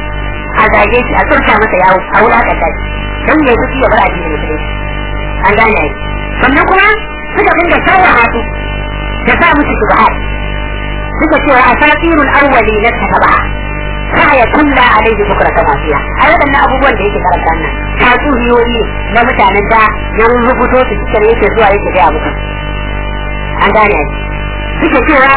a zage shi a turka masa yawo a wulakanta shi dan ya fushi ya bar addinin musulmi an gane ai sannan kuma suka dinga sarrafa su da sa musu shubuhat suka cewa asatirul awwali na tabaha ya kulla alaihi bukra kama fiya a waɗannan abubuwan da yake karanta nan tatsuniyoyi na mutanen da ya rubuto su cikin yake zuwa yake gaya muku an gane suke cewa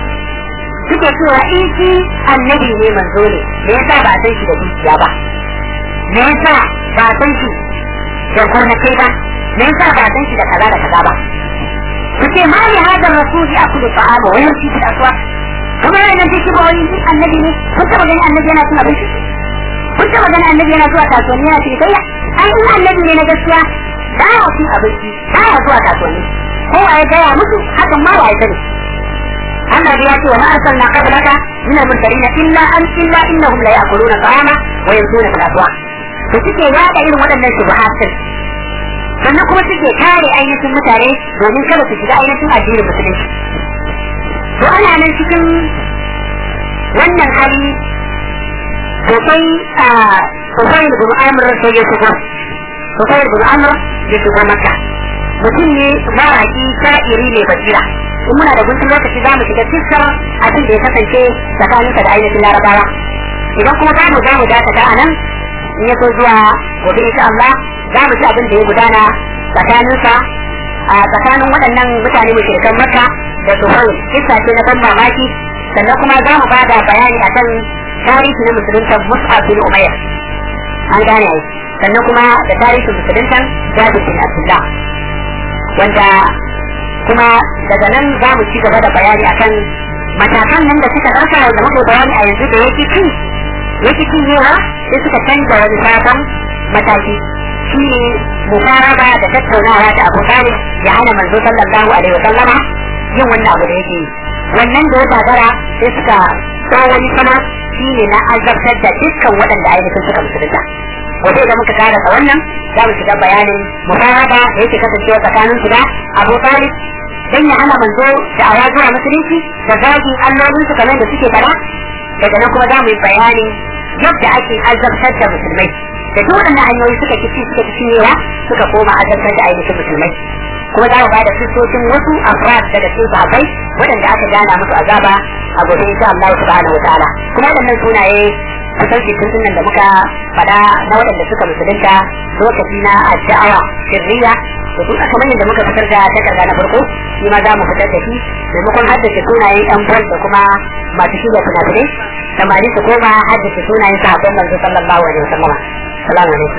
suke cewa in shi annabi ne manzo ne me yasa ba san shi da dukiya ba me yasa ba san shi da gonakai ba me yasa ba san shi da kaza da kaza ba suke ma ne hada rasuli akulu ta'ama wa yamshi fil aswaq kuma yana nan cikin bawani annabi ne kun taba gani annabi yana cin abinci kun taba gani annabi yana zuwa kasuwanni yana cikin kayya ai in annabi ne na gaskiya ba ya cin abinci ba ya zuwa kasuwanni kowa ya gaya musu hakan ma wa ya sani Allah ya ce wa ma arsalna qablaka min al-mursalin illa an illa innahum la ya'kuluna ta'ama wa yamshuna fil aswaq to suke yada irin waɗannan shubuhat sannan kuma suke kare ainihin mutane domin kada su shiga ainihin addinin musulunci to ana nan cikin wannan hali sosai a sosai da bin amur sai ya shigo sosai da bin amur ya shigo maka mutum ne mawaƙi sha'iri ne basira in muna da guntun lokaci za mu shiga cikin abin da ya kasance tsakaninsa da ainihin larabawa idan kuma za mu za mu dakata a nan in ya so zuwa gobe insha Allah za mu ci abin da ya gudana tsakaninsa a tsakanin waɗannan mutane mushrikan makka da tsohon kissa ce na ban mamaki sannan kuma za mu bada bayani akan tarihi na musulunta mus'ab bin umayr an gane ai sannan kuma da tarihin musuluntan jabir bin abdullah wanda kuma daga nan za mu ci gaba da bayani akan matakan nan da suka ɗauka da muka bayani a yanzu da yake ci yake ci yawa sai suka canza wani sabon mataki shi ne mukaraba da tattaunawa da abu talib ya hana manzo sallallahu alaihi wa sallama yin wannan abu da yake yi wannan da ya gagara sai suka kawo wani sama shi ne na azabtar da dukkan waɗanda ainihin suka musulunta waje da muka karasa wannan za mu shiga bayanin mukaraba da yake kasancewa tsakanin su da abu talib dan ya hana manzo da awa zuwa musulunci da zagin allolin su kamar da suke fara daga nan kuma za mu yi bayanin yadda ake azabtar da musulmai da duk waɗannan hanyoyi suka kici suka kici yawa suka koma azabtar da ainihin musulmai kuma za mu ba da sissocin wasu afrad daga cikin sahabbai waɗanda aka gana musu azaba a gobe insha Allah subhanahu wataala kuma waɗannan sunaye kusan cikin sunan da muka faɗa na waɗanda suka musulunta lokaci na addu'a sirriya da duk kamar yadda muka fitar da takarda na farko shi ma za mu fitar da shi maimakon haddace sunayen ɗan bol da kuma masu shirya fina-finai samari su koma haddace sunayen sahabban manzo sallallahu alaihi wasallam salamu alaikum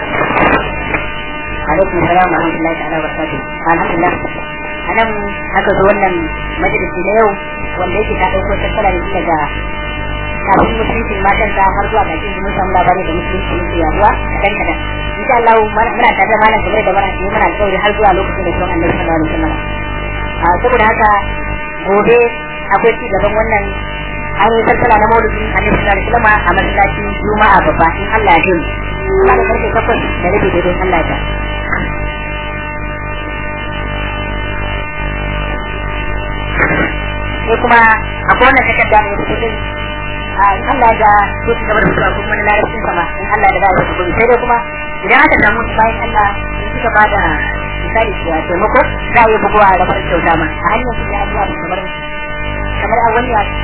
alaikum salam wa rahmatullahi ta'ala wa barakatuh alhamdulillah anan aka zo wannan majalisi na yau wanda yake ta dauko tattala ne daga kafin musulunci matan ta har zuwa ga cikin mun samu labari da musulunci yake yaduwa kadan kadan insha Allah muna tare da malam kamar da mana yi mana alƙawari har zuwa lokacin da son Annabi sallallahu alaihi wasallam a saboda haka gobe akwai ci gaban wannan an yi tattala na maulidi Annabi sallallahu alaihi wasallam a masallacin Juma'a babba in Allah ya yi ba da karfe takwas da rabi da don Allah ya sai kuma akwai wannan takarda ne da kudin a in Allah ya so ci gaba da mutuwa kuma na larabcin sama in Allah ya da ya su sai dai kuma idan aka samu bayan Allah in suka bada misali ya taimako za a yi bugowa da farin kyauta ma a hanyar su ya abuwa kamar kamar a wani